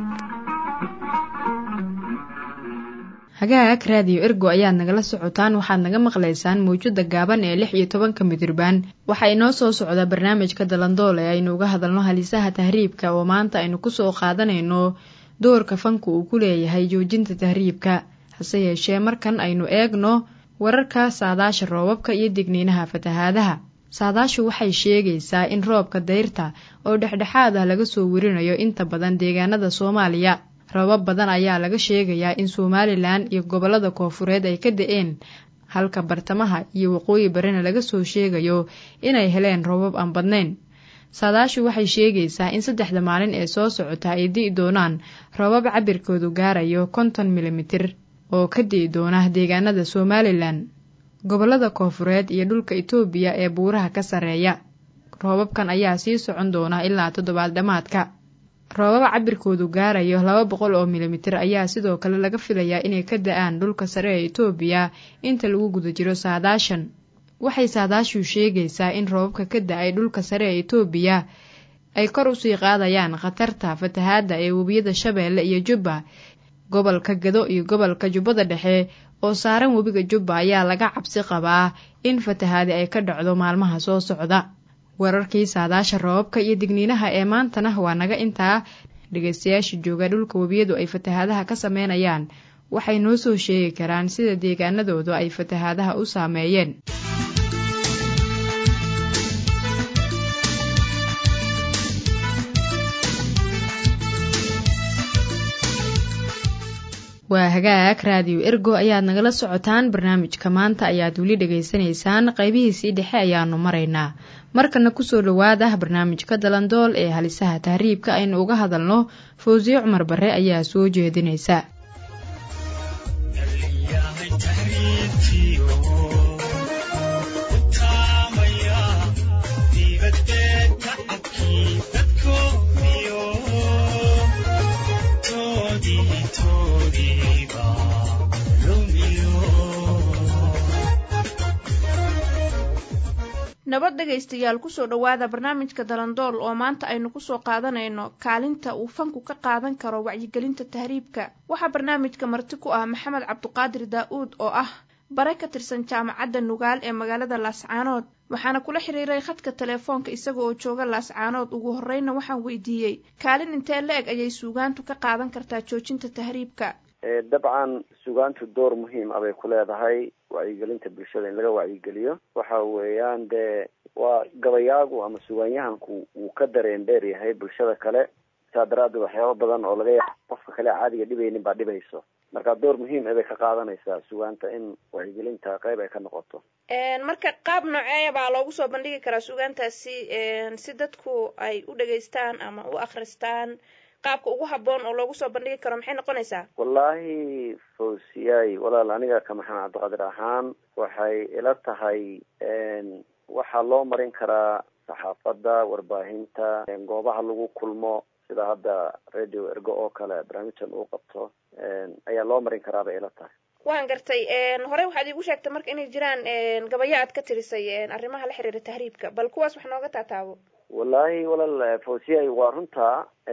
hagaag raadiyo ergo ayaad nagala socotaan waxaad naga maqlaysaan mawjadda gaaban ee lix iyo tobanka midirbaan waxaa inoo soo socda barnaamijka dalandool ee aynu uga hadalno halisaha tahriibka oo maanta aynu kusoo qaadanayno doorka fanku uu ku leeyahay joojinta tahriibka hase yeeshee markan aynu eegno wararka saadaasha roobabka iyo digniinaha fatahaadaha saadaashu waxay sheegaysaa in roobka dayrta oo dhexdhexaad ah laga soo werinayo inta badan deegaanada soomaaliya roobab badan ayaa laga sheegayaa in somalilan iyo gobollada koofureed ay ka da-een halka bartamaha iyo waqooyi barina laga soo sheegayo inay heleen roobab aan badnayn saadaashu waxay sheegaysaa in saddexda maalin ee soo socota ay di'i doonaan roobab cabirkoodu gaarayo konton milimitir oo ka di'i doona deegaanada somalilan gobollada koofureed iyo dhulka itoobiya ee buuraha ka sarreeya roobabkan ayaa sii socon doona ilaa toddobaad dhammaadka roobaba cabirkoodu gaarayo laba boqol oo milimitir ayaa sidoo kale laga filayaa inay ka da-aan dhulka sare ee itoobiya inta lagu guda jiro saadaashan waxay saadaashu sheegaysaa in roobabka ka da-ay dhulka sare ee itoobiya ay kor usii qaadayaan khatarta fatahaadda ee webiyada shabeelle iyo jubba gobolka gado iyo gobolka jubbada dhexe oo saaran webiga jubba ayaa laga cabsi qabaa in fatahaadi ay ka dhacdo maalmaha soo socda wararkii saadaasha roobabka iyo digniinaha ee maantana waa naga intaa dhegaystayaasha jooga dhulka webiyadu ay fatahaadaha ka sameynayaan waxay noo soo sheegi karaan sida deegaanadoodu ay fatahaadaha u saameeyeen waa hagaag raadiyo ergo ayaad nagala socotaan barnaamijka maanta ayaad weli dhegaysanaysaan qaybihiisii dhexe ayaanu maraynaa markana kusoo dhowaada barnaamijka dalandool ee halisaha tahriibka aynu uga hadalno fawsiye cumar bare ayaa soo jeedinaysa nabad dhegaystayaal kusoo dhowaada barnaamijka dalandool oo maanta aynu kusoo qaadanayno kaalinta uu fanku ka qaadan karo wacyigelinta tahriibka waxaa barnaamijka marti ku ah maxamed cabduqaadir daa-uud oo ah bare ka tirsan jaamacadda nugaal ee magaalada laascaanood waxaana kula xiriiray khadka telefoonka isaga oo jooga laascaanood ugu horreyna waxaan weydiiyey kaalin intee la-eg ayay suugaantu ka qaadan kartaa joojinta tahriibka dabcan sugaantu door muhiim ah bay ku leedahay wacyigelinta bulshada in laga wacyigeliyo waxa weeyaan dee waa gabayaagu ama sugaanyahanku wuu ka dareen dheer yahay bulshada kale saa daraaddeed waxyaaba badan oo laga yaabo qofka kale caadiga dhibaynin baa dhibayso marka door muhiim ah bay ka qaadanaysaa sugaanta in wacyigelinta qeyb ay ka noqoto marka qaab noocee baa loogu soo bandhigi karaa sugaantaasi si dadku ay u dhegaystaan ama u akristaan qaabka ugu haboon oo loogu soo bandhigi karo maxay noqonaysaa wallaahi fawsiyay walaal aniga ka maxamed cabdiqaadir ahaan waxay ila tahay waxaa loo marin karaa saxaafadda warbaahinta goobaha lagu kulmo sida hadda radio ergo oo kale barnaamijkan uu qabto ayaa loo marin karaa bay ila tahay waan gartay horey waxaad iigu sheegtay marka inay jiraan gabayo aad ka tirisay arrimaha la xiriira tahriibka bal kuwaas wax nooga taataabo wallaahi walaal fawsiyay waa runta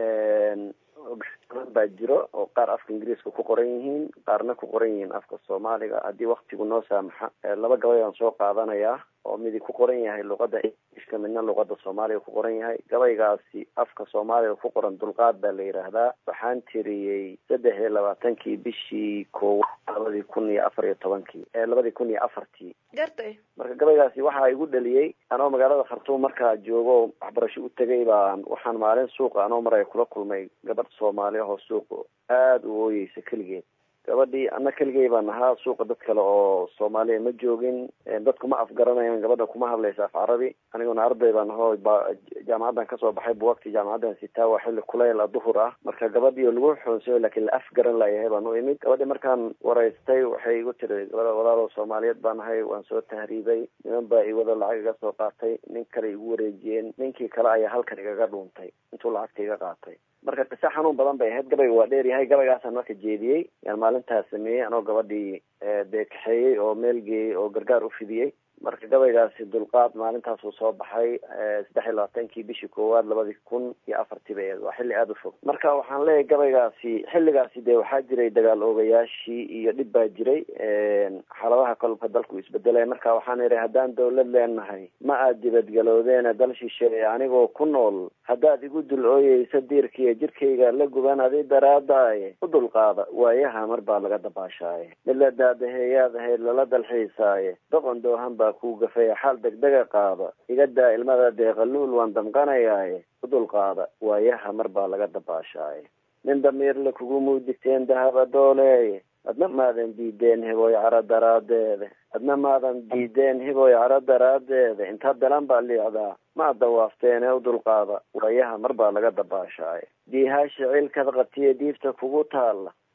badan baa jiro oo qaar afka ingiriiska ku qoran yihiin qaarna ku qoran yihiin afka soomaaliga haddii waktigu noo saamaxa laba gabay aan soo qaadanayaa oo midi ku qoran yahay luqadda ingiliishka midna luqadda soomaaliga ku qoran yahay gabaygaasi afka soomaaliga ku qoran dulqaad baa la yidhaahdaa waxaan tiriyey saddex iyo labaatankii bishii koowaad labadii kun iyo afar iyo tobankii labadii kun iyo afartii gartay marka gabaygaasi waxaa igu dhaliyey anoo magaalada khartuum markaa joogo waxbarasho u tegay baan waxaan maalin suuqa anoo maraya kula kulmay gabadh soomaali ahoo suuqa aada u ooyeysa keligeed gabadhii ana keligay baan ahaa suuqa dad kale oo soomaaliya ma joogin dadku ma afgaranayaan gabadha kuma hadlaysa af carabi aniguna arday baan ahoo jaamacaddan kasoo baxay buwagti jaamacaddan sitaa waa xilli kuleyl a duhur ah marka gabadhii oo lagu xoonsayo laakiin la afgaran layahay baan u imid gabadhii markaan waraystay waxay igu tiri gabadha walaalo soomaaliyeed baan ahay waan soo tahriibay niman baa iwada lacag iga soo qaatay nin kale igu wareejiyeen ninkii kale ayaa halkan igaga dhuuntay intuu lacagta iga qaatay marka qise xanuun badan bay ahayd gabayga waa dheer yahay gabaygaasaan marka jeediyey yaan maalintaas sameeyey anoo gabadhii dee kaxeeyey oo meel geeyey oo gargaar u fidiyey marka gabaygaasi dulqaad maalintaasuu soo baxay saddex iyo labaatankii bishii koowaad labadii kun iyo afartii bay waa xilli aada u fog marka waxaan leeyahay gabaygaasi xilligaasi dee waxaa jiray dagaal oogayaashii iyo dhib baa jiray xaaladaha kolka dalku isbedelay marka waxaan idhi haddaan dawlad leenahay ma aad dibadgaloodeena dal shisheeye anigoo ku nool haddaad igu dul ooyeysa diirkiiyo jirkayga la guban adi daraadaaye u dulqaada waayaha mar baa laga dabaashaaye mid la daadaheeyaad ahayd lala dalxiisaaye doqon doohan baa kuu gafaya xaal degdega qaada iga daa ilmada deeqaluul waan damqanayaaye u dulqaada waayaha mar baa laga dabaashaaye nin damiirle kugu muudigteen dahaba dooleeye adna maadan diideen hiboy caro daraadeeda adna maadan diideen hiboy caro daraadeeda intaa dalan baa liicdaa ma ad dawaafteene u dulqaada waayaha mar baa laga dabaashaaye diihaashi ciilkad qabtiye diifta kugu taalla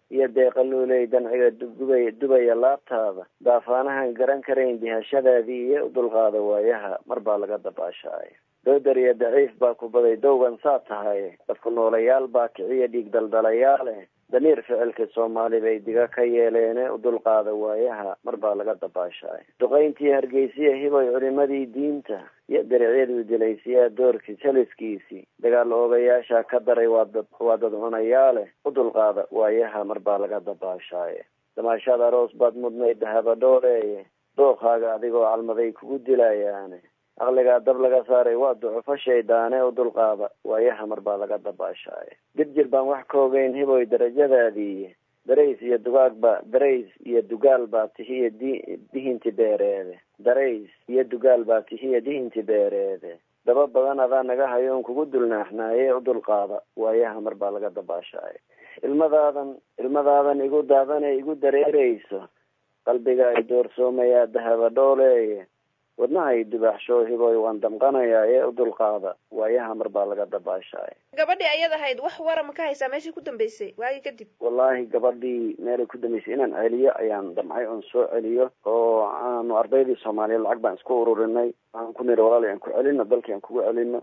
iyo deeqaluuley danciga dubay dubaya laabtaada daafaanahan garan karayn dihashadaadii iyo u dulqaada waayaha mar baa laga dabaashaaya doodar iyo daciif baa ku baday dowgan saa tahay dadku noolayaal baa kiciya dhiig daldalayaale damiir ficilka soomaali bay diga ka yeeleene u dulqaada waayaha mar baa laga dabaashaay duqayntii hargeysiya hiboy culimadii diinta iyo daricyaduu dilaysiyaa doorkii saliskiisii dagaal oogayaasha ka daray waa dad waa dad cunayaale u dulqaada waayaha mar baa laga dabaashaaye damaashaad aroos baad mudnayd dahabadhooleeye dookaaga adigoo calmaday kugu dilayaane aqligaa dab laga saaray waa ducufo shaydaane u dulqaada waayaha mar baa laga dabaashaaye dib jir baan wax ka ogeyn hiboy darajadaadii darays iyo dugaagba darays iyo dugaal baa tihiyo di dihinti beereede darays iyo dugaal baa tihiyo dihinti beereede daba badan adaa naga hayoon kugu dulnaaxnaaye u dulqaada waayaha mar baa laga dabaashaaye ilmadaadan ilmadaadan igu daadane igu dareereyso qalbiga ay doorsoomayaa dahaba dhooleeye wadnahay dubaaxsho hiboy waan damqanayaa ee u dulqaada waayaha mar baa laga dabaashaay gabadhii ayad ahayd wax wara ma ka haysaa meeshii ku dambeysay waagii kadib wallaahi gabadhii meelay ku dambeysay inaan celiyo ayaan damcay oon soo celiyo oo aanu ardaydii soomaaliyeed lacag baan isku ururinay waxaan ku niri walaali aan ku celino dalkii aan kugu celino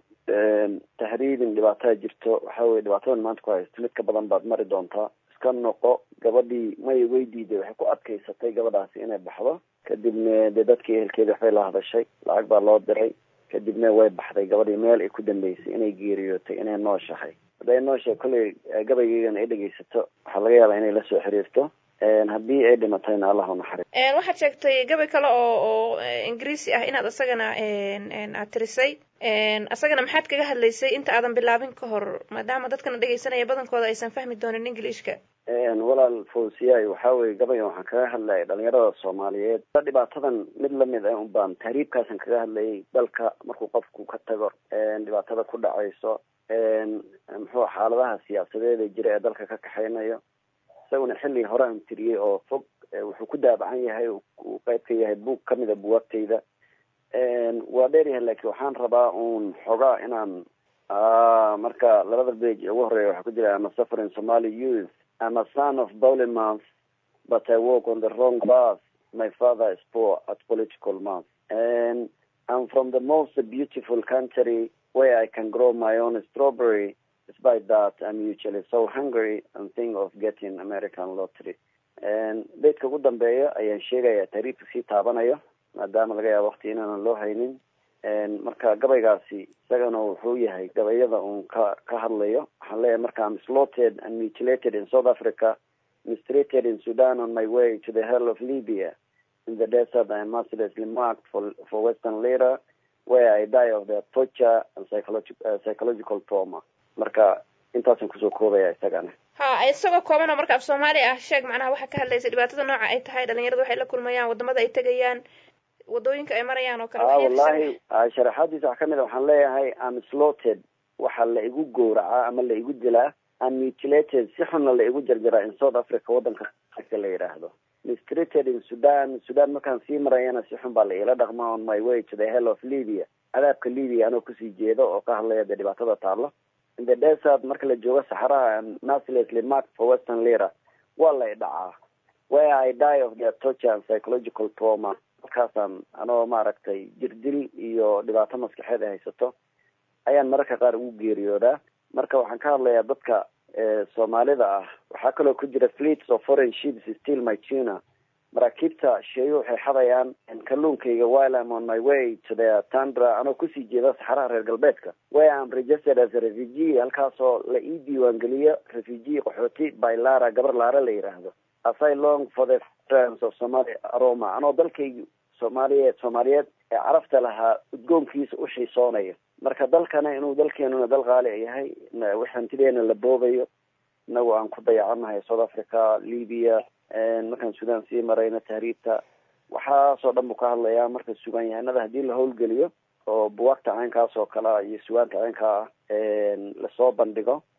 tahriibin dhibaataa jirto waxa weye dhibaatadan maanta ku haysto mid ka badan baad mari doontaa iska noqo gabadhii may way diiday waxay ku adkaysatay gabadhaasi inay baxdo kadibna dee dadkii ehelkeeda waxbay la hadashay lacag baa loo diray kadibna way baxday gabadhii meel ay ku dambeysay inay geeriyootay inay nooshahay hadday nooshahay kolley gabaygeygana ay dhegaysato waxaa laga yaabaa inay lasoo xiriirto haddii ay dhimatayna allah u naxariis waxaad sheegtay gabay kale oo oo ingiriisi ah inaad isagana aad tirisay isagana maxaad kaga hadlaysay inta aadan bilaabin ka hor maadaama dadkana dhegaysanaya badankooda aysan fahmi doonin englishka walaal fawsiyaay waxaa weye gabayan waxaan kaga hadlayay dhalinyarada soomaaliyeed dhibaatadan mid lamid ah unbaan tahriibkaasan kaga hadlayay dalka markuu qofku ka tago dhibaatada ku dhacayso muxuu xaaladaha siyaasadeed ee jira ee dalka ka kaxaynayo isaguna xilli hore aan tiriyey oo fog wuxuu ku daabacan yahay uu qayb ka yahay buug kamida buwaagtayda waa dheeryahay laakiin waxaan rabaa uun xogaa inaan marka labada bage ugu horeeya waxaa ku jira ama suffering somali youth I'm a son of Bournemouth, but I walk on the wrong path. My father is poor at political math. And I'm from the most beautiful country where I can grow my own strawberry. Despite that, I'm usually so hungry and think of getting American lottery. And beedka ugu dambeeya ayaan sheegaya taariifka sii taabanayo maadaama laga yaabo waqti inaanan loo haynin marka gabaygaasi isagana wuxuu yahay gabayada uun ka ka hadlayo waxaan leeyahay marka am slaughtered and mutilated in south africa mistreated in sudan on my way to the hell of libya in the desert i am mercilessly marked for for western leader where i die of the torture and psychological uh, psychological trauma marka intaasan kusoo koobaya isagana ha isagoo kooban oo marka af soomaali ah sheeg macnaha waxaa ka hadlaysa dhibaatada nooca ay tahay dhalinyaradu waxay la kulmayaan wadamada ay tegayaan wadooyinka ay marayaan oo kale a wallahi sharaxaadiisa wax kamid a waxaan leeyahay am slaughtered waxaa la igu gowracaa ama la igu dilaa am mutilated si xunna la igu jarjaraa in south africa waddanka ka la yidhaahdo mistreated in sudan sudan markaan sii marayana si xun baa la iila dhaqma on my way to the hell of libya cadaabka libya anoo kusii jeedo oo ka hadlaya dee dhibaatada taalo in the desert marka la joogo saxaraha am mercilessly marked for western lira waa lay dhacaa where i die of their torture and psychological trauma halkaasaan anoo maaragtay jirdil iyo dhibaato maskaxeed ay haysato ayaan mararka qaar ugu geeriyoodaa marka waxaan ka hadlayaa dadka soomaalida ah waxaa kaloo ku jira fleets of foreign ships still my tuna maraakiibta sheeyo waxay xadayaan kalluunkayga while I'm on my way to the tundra anoo kusii jeeda saxaraha reer galbeedka where I'm registered as a refugee halkaasoo la ii diiwaangeliyo refugee qaxooti by lara gabar laara la yidhaahdo as I long for the friends of Somali aroma anoo dalkaygi soomaaliyeed soomaaliyeed ee carafta lahaa udgoonkiisa u xiisoonayo marka dalkana inuu dalkeenuna dal qaali yahay wix hantideena la boobayo inagu aan ku dayacanahay south africa libya markaan sudan sii marayna tahriibta waxaasoo dhan buu ka hadlayaa marka sugaan yahanada haddii la howlgeliyo oo buwaagta caynkaas oo kale iyo sugaanta caynkaa ah lasoo bandhigo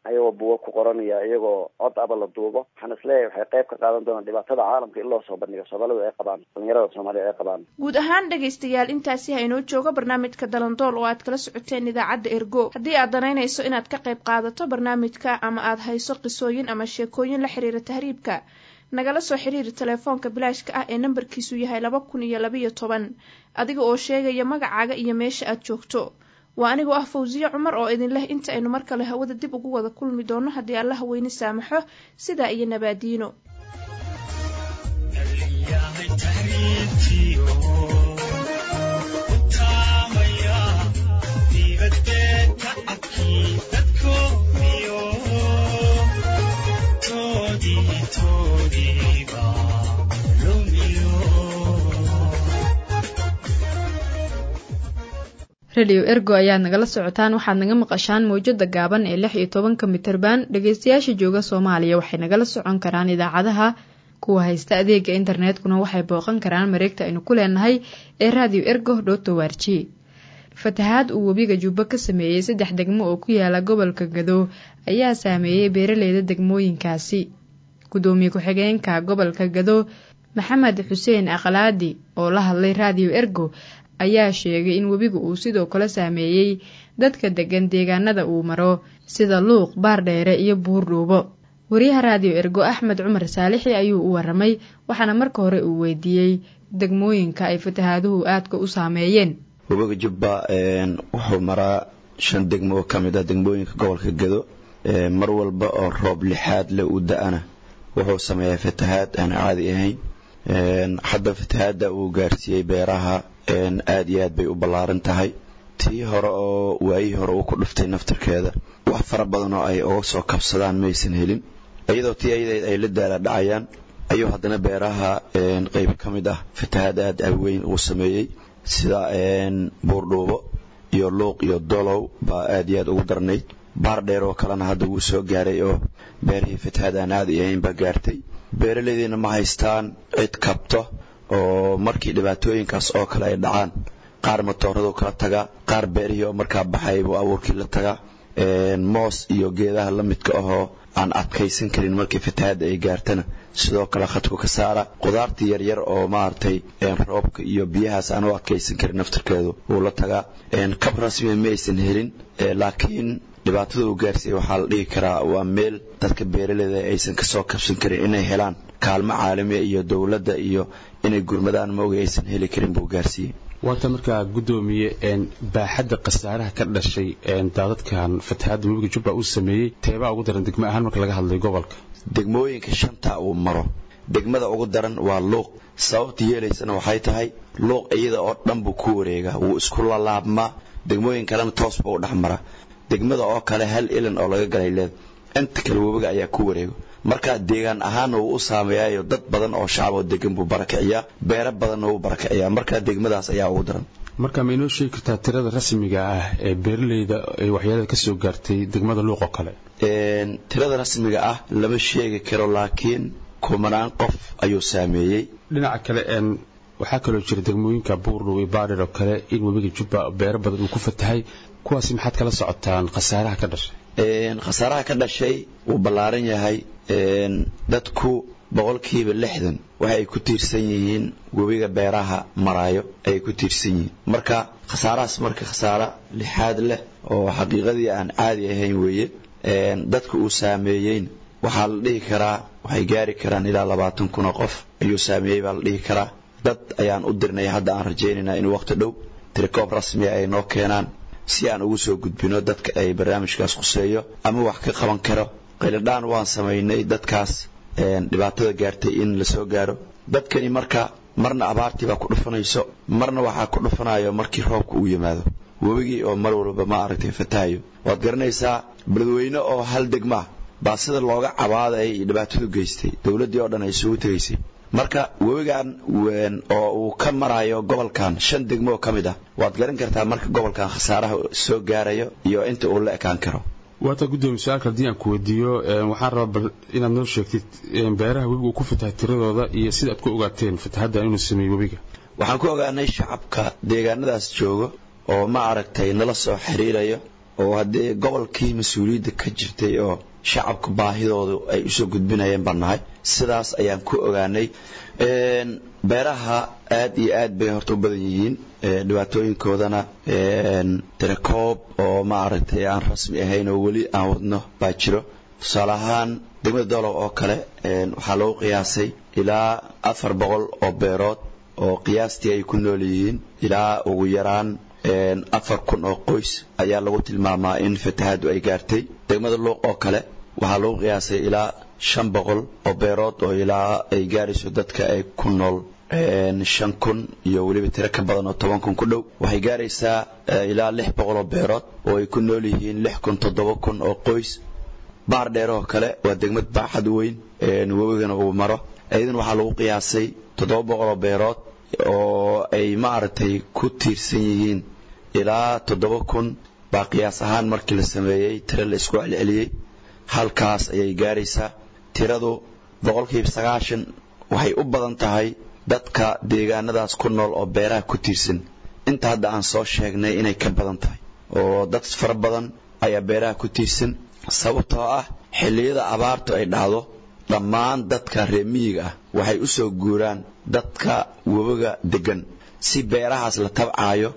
ayagoo buuga ku qoranaya iyagoo cod aba la duubo waxaan isleeyahay waxay qayb ka qaadan doonaan dhibaatada caalamka in loo soo bandhigo soomaalidu ay qabaan dhalinyarada soomaaliya ay qabaan guud ahaan dhegaystayaal intaasi ha inoo joogo barnaamijka dalandool oo aad kala socoteen idaacadda ergo haddii aad danaynayso inaad ka qayb qaadato barnaamijka ama aad hayso qisooyin ama sheekooyin la xiriira tahriibka nagala soo xiriiri telefoonka bilaashka ah ee nambarkiisu yahay laba kun iyo labaiyo toban adiga oo sheegaya magacaaga iyo meesha aad joogto waa anigoo ah fawsiye cumar oo idin leh inta aynu mar kale hawada dib ugu wada kulmi doono haddii alla haweyne saamaxo sidaa iyo nabaadiino rediyo ergo ayaad nagala socotaan waxaad naga maqashaan mawjada gaaban ee lix iyo tobanka mitirban dhegeystayaasha jooga soomaaliya waxay nagala socon karaan idaacadaha kuwa haysta adeega internetkuna waxay booqan karaan mareegta aynu ku leenahay ee radio ergo dhotowarji fatahaad uu webiga jubbo ka sameeyey saddex degmo oo ku yaala gobolka gado ayaa saameeyey beeraleyda degmooyinkaasi gudoomiye ku-xigeenka gobolka gado maxamed xuseen aqlaadi oo la hadlay radio ergo ayaa sheegay in webigu uu sidoo kale saameeyey dadka degan deegaanada uu maro sida luuq baardheere iyo buurdhuubo wariyaha raadiyo ergo axmed cumar saalixi ayuu u waramay waxaana marka hore uu weydiiyey degmooyinka ay fatahaaduhu aadka u saameeyeen webiga jubba wuxuu maraa shan degmo oo ka mid ah degmooyinka gobolka gado mar walba oo roob lixaad le u da-ana wuxuu sameeyaa fatahaad aan caadi ahayn hadda fatahaadda uu gaarsiiyey beeraha aad iyo aad bay u ballaaran tahay tii hore oo waayihii hore uu ku dhuftay naftarkeeda wax fara badan oo ay uga soo kabsadaan maysan helin iyadoo tii ayadeed ay la daala dhacayaan ayuu haddana beeraha qeyb ka mid ah fatahaad aad aweyn uu sameeyey sida buurdhuubo iyo luuq iyo dolow baa aad iyo aad ugu darnayd baar dheer oo kalena hadda wuu soo gaaray oo beerihii fatahaad aan caadi ahayn baa gaartay beeraleydiina ma haystaan cid kabto oo markii dhibaatooyinkaas oo kale ay dhacaan qaar matooradu kala tagaa qaar beerihii oo markaa baxay buu abuurkii la tagaa moos iyo geedaha la midka ahoo aan adkaysan karin markii fatahaadda ay gaartana sidoo kale khadku ka saara qudaartii yaryar oo maaragtay roobka iyo biyahaas aan u adkaysan karin naftarkeedu wuu la tagaa kab rasmiya ma aysan helin laakiin dhibaatada uu gaarsiiyey waxaa la dhihi karaa waa meel dadka beeraleyda aysan kasoo kabsan karin inay helaan kaalmo caalamiya iyo dowladda iyo inay gurmadaan maoga aysan heli karin buu gaarsiiyey waata markaa guddoomiye baaxadda khasaaraha ka dhashay daadadkan fatahaadda webiga jubba uu sameeyey teebaa ugu daran degmo ahaan marka laga hadlay gobolka degmooyinka shanta uu maro degmada ugu daran waa luuq sababta yeelaysana waxay tahay luuq iyada oo dhan buu ku wareegaa wuu isku lalaabmaa degmooyin kalena toos buu u dhex mara degmada oo kale hal ilan oo laga galay leed inta kale webiga ayaa ku wareego marka deegaan ahaanna wuu u saameeyaayo dad badan oo shacab oo degan buu barakiciyaa beero badanna wuu barakiciyaa marka degmadaas ayaa ugu daran marka ma inoo sheegi kartaa tirada rasmiga ah ee beeraleyda ay waxyaalada ka soo gaartay degmada luuq oo kale tirada rasmiga ah lama sheegi karo laakiin kumanaan qof ayuu saameeyey dhinaca kale waxaa kaloo jira degmooyinka buurdhow iyo baadhir oo kale in webiga jubba beero badan uu ku fatahay kuwaasi maxaad kala socotaan khasaaraha ka dhashay khasaaraha ka dhashay wuu ballaaran yahay dadku boqolkiiba lixdan waxa ay ku tiirsan yihiin webiga beeraha maraayo ayay ku tiirsan yihiin marka khasaarahaas marka khasaaro lixaad leh oo xaqiiqadii aan caadi ahayn weeye dadka uu saameeyeyn waxaa la dhihi karaa waxay gaari karaan ilaa labaatan kun oo qof ayuu saameeyey baa la dhihi karaa dad ayaan u dirnay hadda aan rajaynaynaa in waqti dhow tirikoob rasmiya ay noo keenaan si aan ugu soo gudbino dadka ay barnaamijkaas khuseeyo ama wax ka qaban karo qayladhaan waan samaynay dadkaas dhibaatada gaartay in la soo gaaro dadkani marka marna abaartii baa ku dhufanayso marna waxaa ku dhufanayo markii roobka uu yimaado webigii oo mar walba ma aragtay fatahayo waad garanaysaa beledweyne oo hal degma ah baa sida looga cabaaday dhibaatadu geystay dowladdii oo dhan ay isugu tegaysay marka webigan oo uu ka marayo gobolkan shan degmo oo ka mid ah waad garan kartaa marka gobolkan khasaaraha soo gaarayo iyo inta uu la ekaan karo waata guddoomiye su-aalka haddii aan ku weydiiyo waxaan rabaa bal inaad noo sheegtid beeraha webiga uu ku fatahay tiradooda iyo sida aad ku ogaateen fatahadda inuu sameeyey webiga waxaan ku ogaanay shacabka deegaanadaas joogo oo ma aragtay nala soo xiriirayo oo haddii gobolkii mas-uuliyadda ka jirtay oo shacabka baahidoodu ay usoo gudbinayeen baan nahay sidaas ayaan ku ogaanay beeraha aad iyo aad bay horta u badan yihiin dhibaatooyinkoodana tirakoob oo maaragtay aan rasmi ahayn oo weli aan wadno baa jiro tusaale ahaan degmada doolow oo kale waxaa lagu qiyaasay ilaa afar boqol oo beerood oo qiyaastii ay ku nool yihiin ilaa ugu yaraan afar kun oo qoys ayaa lagu tilmaamaa in fatahaadu ay gaartay degmada luuq oo kale waxaa lagu qiyaasay ilaa shan boqol oo beerood oo ilaa ay gaarayso dadka ay ku nool shan kun iyo weliba tiro ka badan oo toban kun ku dhow waxay gaaraysaa ilaa lix boqol oo beerood oo ay ku nool yihiin lix kun toddoba kun oo qoys baar dheer oo kale waa degmad baaxad weyn webigana uu maro iyadan waxaa lagu qiyaasay toddoba boqol oo beerood oo ay maaragtay ku tiirsan yihiin ilaa toddoba kun baa qiyaas ahaan markii la sameeyey tiro la isku celceliyey halkaas ayay gaaraysaa tiradu boqolkiiba sagaashan waxay u badan tahay dadka deegaanadaas ku nool oo beeraha ku tiirsan inta hadda aan soo sheegnay inay ka badan tahay oo dad fara badan ayaa beeraha ku tiirsan sababtoo ah xilliyada abaartu ay dhacdo dhammaan dadka reer miyiga ah waxay u soo guuraan dadka webiga degan si beerahaas la tabcaayo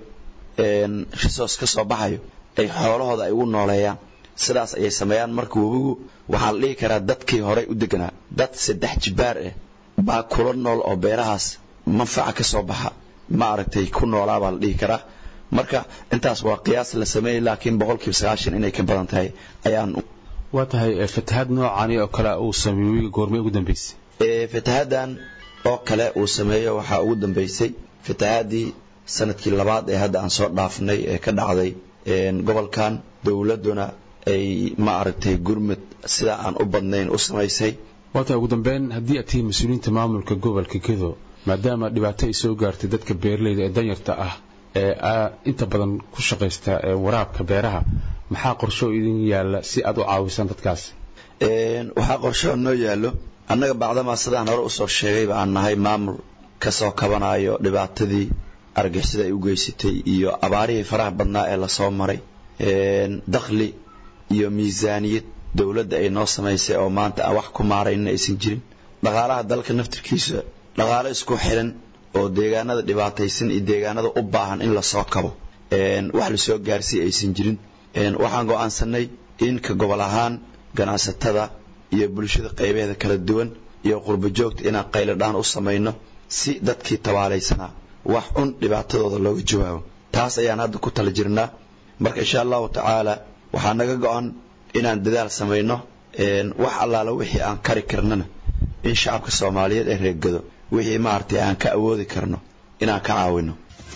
risoos ka soo baxayo ay xoolahooda ay ugu nooleeyaan sidaas ayay sameeyaan marka webigu waxaa la dhihi karaa dadkii horey u deganaa dad saddex jibaar ah baa kula nool oo beerahaas manfaca ka soo baxa ma aragtay ku noolaa baa la dhihi karaa marka intaas waa qiyaas la sameeyey laakiin boqolkiiba sagaashan inay ka badan tahay ayaan waa tahay fatahaad noocani oo kale uu sameeyey webiga goormay ugu dambeysay fatahaaddan oo kale uu sameeyo waxaa ugu dambeysay fatahaadii sanadkii labaad ee hadda aan soo dhaafnay ee ka dhacday gobolkan dowladduna ay ma aragtay gurmud sida aan u badnayn u samaysay waata ugu dambeyn haddii aad tihiin mas-uuliyiinta maamulka gobolka gedo maadaama dhibaato ay soo gaartay dadka beeralayda ee danyarta ah ee inta badan ku shaqaysta waraabka beeraha maxaa qorsho idin yaalla si aad u caawisaan dadkaas waxaa qorsho noo yaallo annaga bacdamaa sidaan hore usoo sheegayba aan nahay maamul ka soo kabanayo dhibaatadii argixisada ay u geysatay iyo abaarihii faraha badnaa ee lasoo maray dakhli iyo miisaaniyad dowladda ay noo samaysay oo maanta aan wax ku maaraynin aysan jirin dhaqaalaha dalka naftirkiisa dhaqaalo isku xiran oo deegaanada dhibaataysan iyo deegaanada u baahan in lasoo kabo wax lasoo gaarsiiy aysan jirin waxaan go'aansanay in ka gobol ahaan ganacsatada iyo bulshada qaybeeda kala duwan iyo qurbo joogta inaan qayladhaan u samayno si dadkii tabaalaysanaa wax un dhibaatadooda looga jawaabo taas ayaan hadda ku tala jirnaa marka insha allahu tacaala waxaa naga go-an inaan dadaal samayno wax allaala wixii aan kari karnana in shacabka soomaaliyeed ee reegado wixii maaragtay aan ka awoodi karno inaan ka caawino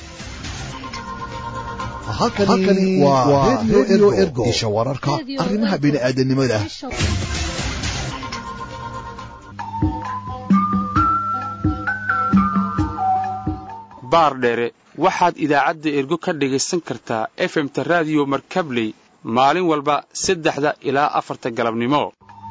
halkani waa redio ergo isha wararka arrimaha bini'aadanimada baardheere waxaad idaacadda ergo ka dhagaysan kartaa efemta raadiyo markabley maalin walba saddexda ilaa afarta galabnimo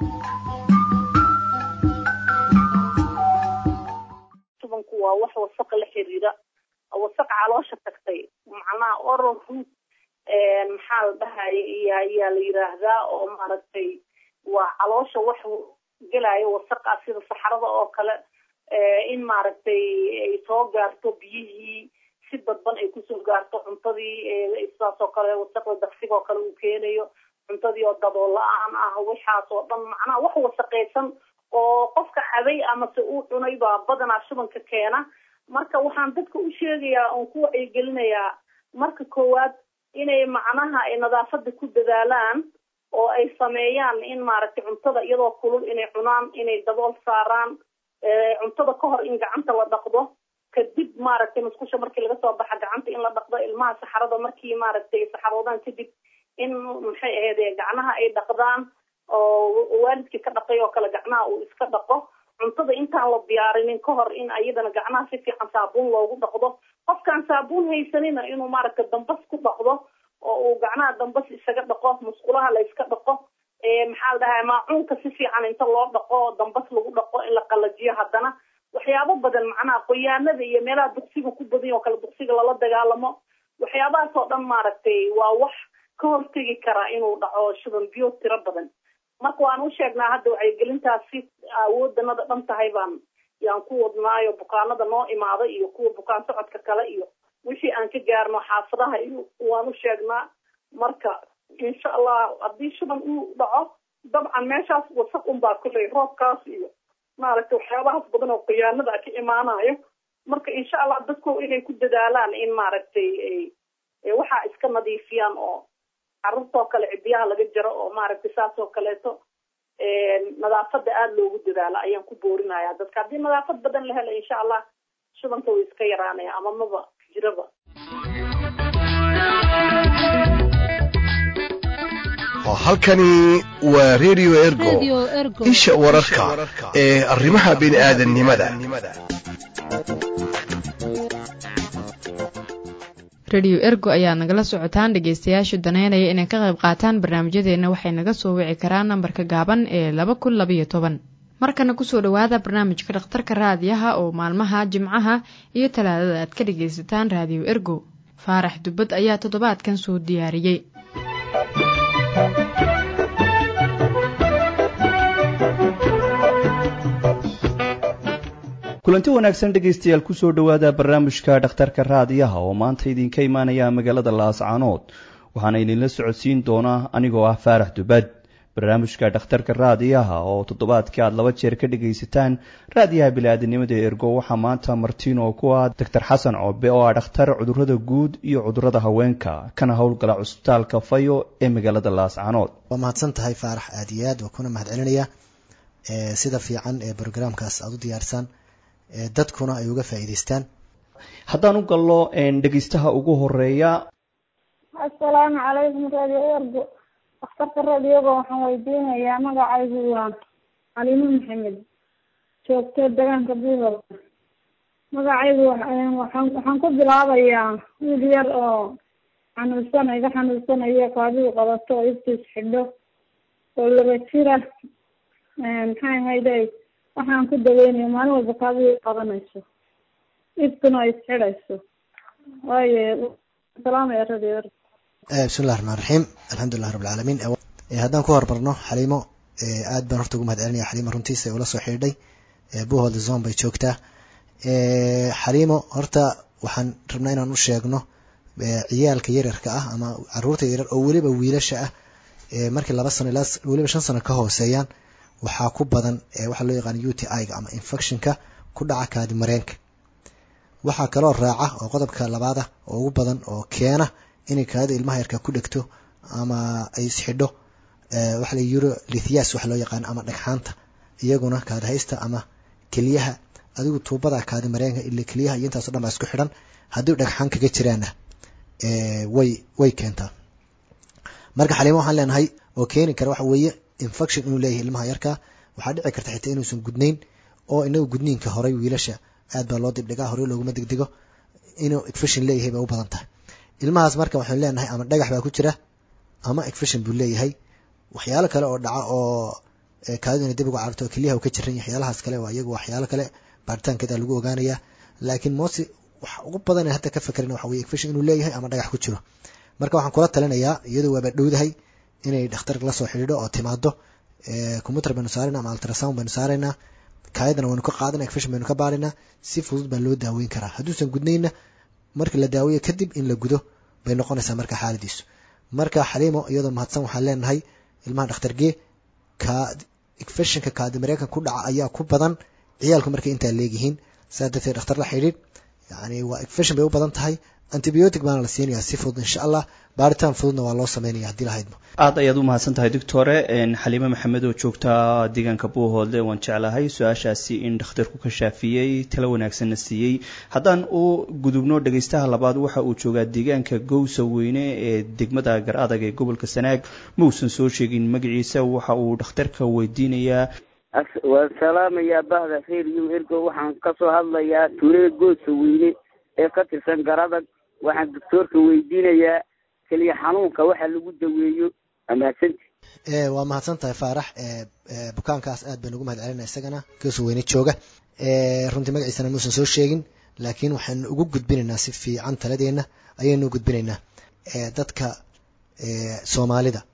tubanku waa wax wasaqa la xiriira wasaq caloosha tagtay macnaha oral root maxaa la dhahaya iyo ayaa la yiraahdaa oo maaragtay waa caloosha wax gelaya wasaqa sida saxarada oo kale in maaragtay ay soo gaarto biyihii si dadban ay kusoo gaarto cuntadii sidaas oo kale wasaqda daqsiga oo kale uu keenayo cuntadii oo dabool la-aan ah waxaas oo dhan macnaha wax wasaqaysan oo qofka cabay amase uu cunay baa badanaa shubanka keena marka waxaan dadka u sheegayaa oon ku wacyigelinayaa marka koowaad inay macnaha ay nadaafada ku dadaalaan oo ay sameeyaan in maaragtay cuntada iyadoo kulul inay cunaan inay dabool saaraan cuntada ka hor in gacanta la dhaqdo kadib maaragtay musqusha markii laga soo baxa gacanta in la dhaqdo ilmaha saxarada markii maaragtay saxaroodaan kadib in maxay ahayd gacnaha ay dhaqdaan oo waalidkii ka dhaqay oo kale gacnaha uu iska dhaqo cuntada intaan la diyaarinin ka hor in ayadana gacnaha si fiican saabuun loogu dhaqdo qofkaan saabuun haysanina inuu maaragtay dambas ku dhaqdo oo uu gacnaha dambas isaga dhaqo musqulaha la iska dhaqo maxaa la dhahaa maacuunka si fiican inta loo dhaqo dambas lagu dhaqo in la qalajiyo haddana waxyaabo badan macnaha qoyaanada iyo meelaha duqsiga ku badan oo kale duqsiga lala dagaalamo waxyaabahaas oo dhan maaragtay waa wax ka hortegi karaa inuu dhaco shuban biyo tiro badan marka waan u sheegnaa hadda wacyigelintaas si awoodanada dhan tahay baan yaan ku wadnaayo bukaanada noo imaada iyo kuwa bukaan socodka kale iyo wixii aan ka gaarno xaafadaha iyo waan u sheegnaa marka insha allah haddii shuban uu dhaco dabcan meeshaas wasaq unbaa kulley roobkaas iyo maaragtay waxyaabahaas badan oo khiyaanada ka imaanayo marka insha allah dadku inay ku dadaalaan in maaragtay waxaa iska nadiifiyaan oo carruurtoo kale cidiyaha laga jaro oo maaragtay saas oo kaleeto nadaafada aada loogu dadaalo ayaan ku boorinaya dadka haddii nadaafad badan la helo insha allah shubanka way iska yaraanaya ama maba jiraba halkani waa radio ergo isha wararka ee arrimaha bini'aadanimada rediyo ergo ayaad nagala socotaan dhegeystayaashu daneynaya inay ka qayb qaataan barnaamijyadeenna waxay naga soo wici karaan nambarka gaaban ee laba kun labayo toban markana kusoo dhowaada barnaamijka dhakhtarka raadiyaha oo maalmaha jimcaha iyo talaadada aad ka dhegaysataan raadiyo ergo faarax dubbad ayaa toddobaadkan soo diyaariyey kulanti wanaagsan dhegaystayaal kusoo dhowaada barnaamijka dhakhtarka raadiyaha oo maanta idinka imaanaya magaalada laascaanood waxaana idinla socodsiin doonaa anigoo ah faarax dubad barnaamijka dhakhtarka raadiyaha oo toddobaadkii aad laba jeer ka dhagaysataan raadiyaha bili-aadanimada ergo waxaa maanta martiin oo ku ah doctor xasan coobe oo ah dhakhtar cudurada guud iyo cudurada haweenka kana howlgala cusbitaalka fayo ee magaalada laascaanood waa mahadsan tahay faarax aad iyo aad waa kuna mahad celinaya sida fiican ee brograamkaas aada u diyaarsaan dadkuna ay uga faa'iidaystaan haddaan u gallo dhegeystaha ugu horeeya assalaamu calaykum radio ergo dhakhtarka radioga waxaan weydiinayaa magacaygu waa calimo maxamed joogto degaanka buuhol magacaygu waxaan ku bilaabayaa wiil yar oo xanuunsan iga xanuunsanayo kaadidu qabato oo iftiis xidho oo laba jira maxay ahayde waxaan ku daweynaya maalin walba kaadida qabanayso ifkuna ay isxidhayso waayo salaamaya radio ergo bismillahi raxmaan raxiim alxamdulilah rabi alcaalamiin haddaan ku hormarno xaliimo aad baan horta ugu mahad celinaya xaliimo runtiisa ee ula soo xidhiidhay buhold zone bay joogtaa xaliimo horta waxaan rabnaa inaan u sheegno ciyaalka yaryarka ah ama caruurta yaryar oo weliba wiilasha ah markii laba sano ilaa weliba shan sano ka hooseeyaan waxaa ku badan waxaa loo yaqaana u t i-ga ama infectionka ku dhaca kaadi mareenka waxaa kaloo raaca oo qodobka labaada oo ugu badan oo keena inay kaadida ilmaha yarka ku dhegto ama ay isxidho waxa la euro lithias waxa loo yaqaano ama dhagxaanta iyaguna kaadi haysta ama keliyaha adigu tuubada kaadi mareenka ila keliyaha iyo intaaso dhan baa isku xidhan haddii dhagxaan kaga jiraana way way keentaa marka xaliimo waxaan leenahay oo keeni kara waxa weeye infection inuu leeyahay ilmaha yarka waxaa dhici karta xitaa inuusan gudnayn oo inagu gudniinka horey wiilasha aad baa loo dibdhigaa horey looguma degdego inuu infection leeyahay bay u badan tahay ilmahaas marka waxaan leenahay ama dhagax baa ku jira ama infection buu leeyahay waxyaalo kale oo dhaca oo kaadidu inay dib uga cararto keliyaha uu ka jiran yahay waxyaalahaas kale waa iyagu waxyaalo kale baaritaankeeda lagu ogaanayaa laakiin mosi wax ugu badan hadda ka fakerin waxa weye infection inuu leeyahay ama dhagax ku jiro marka waxaan kula talinayaa iyadoo waaba dhowdahay inay dhakhtar la soo xidhiidho oo timaado computer baynu saarayna ama ultrasound baynu saaraynaa kaayadana waynu ka qaadana infection baynu ka baaraynaa si fudud baa loo daaweyn karaa hadduusan gudnayna marka la daaweeyo kadib in la gudo bay noqonaysaa marka xaaladiisu marka xaliimo iyadoo mahadsan waxaan leenahay ilmaha dhakhtargee ka infectionka kaadi mareenkan ku dhaca ayaa ku badan ciyaalku markay intaa leegyihiin saa darteed dhakhtar la xidhiidh yani waa infection bay u badan tahay antibiotic baana la siinayaa si fudud insha allah baaritaan fududna waa loo sameynaya haddii lahaydmo aad ayaad u mahadsan tahay doctore xaliime maxamed oo joogta deegaanka buuhoodle waan jeclahay su-aashaasi in dhakhtarku ka shaafiyey talo wanaagsanna siiyey haddaan u gudubno dhegaystaha labaad waxa uu joogaa deegaanka gowsa weyne ee degmada gar adag ee gobolka sanaag mausan soo sheegin magaciisa waxa uu dhakhtarka weydiinayaa waan salaamayaa bahda reeriyo ergo waxaan kasoo hadlayaa tuulada goosa weyne ee ka tirsan garadag waxaan doctoorka weydiinayaa keliya xanuunka waxa lagu daweeyo amahadsanti waa mahadsan tahay faarax bukaankaas aad baan ugu mahad celinaa isagana goosa weyne jooga runtii magaciisana muusan soo sheegin laakiin waxaanu ugu gudbinaynaa si fiican taladeena ayaynu gudbinaynaa dadka soomaalida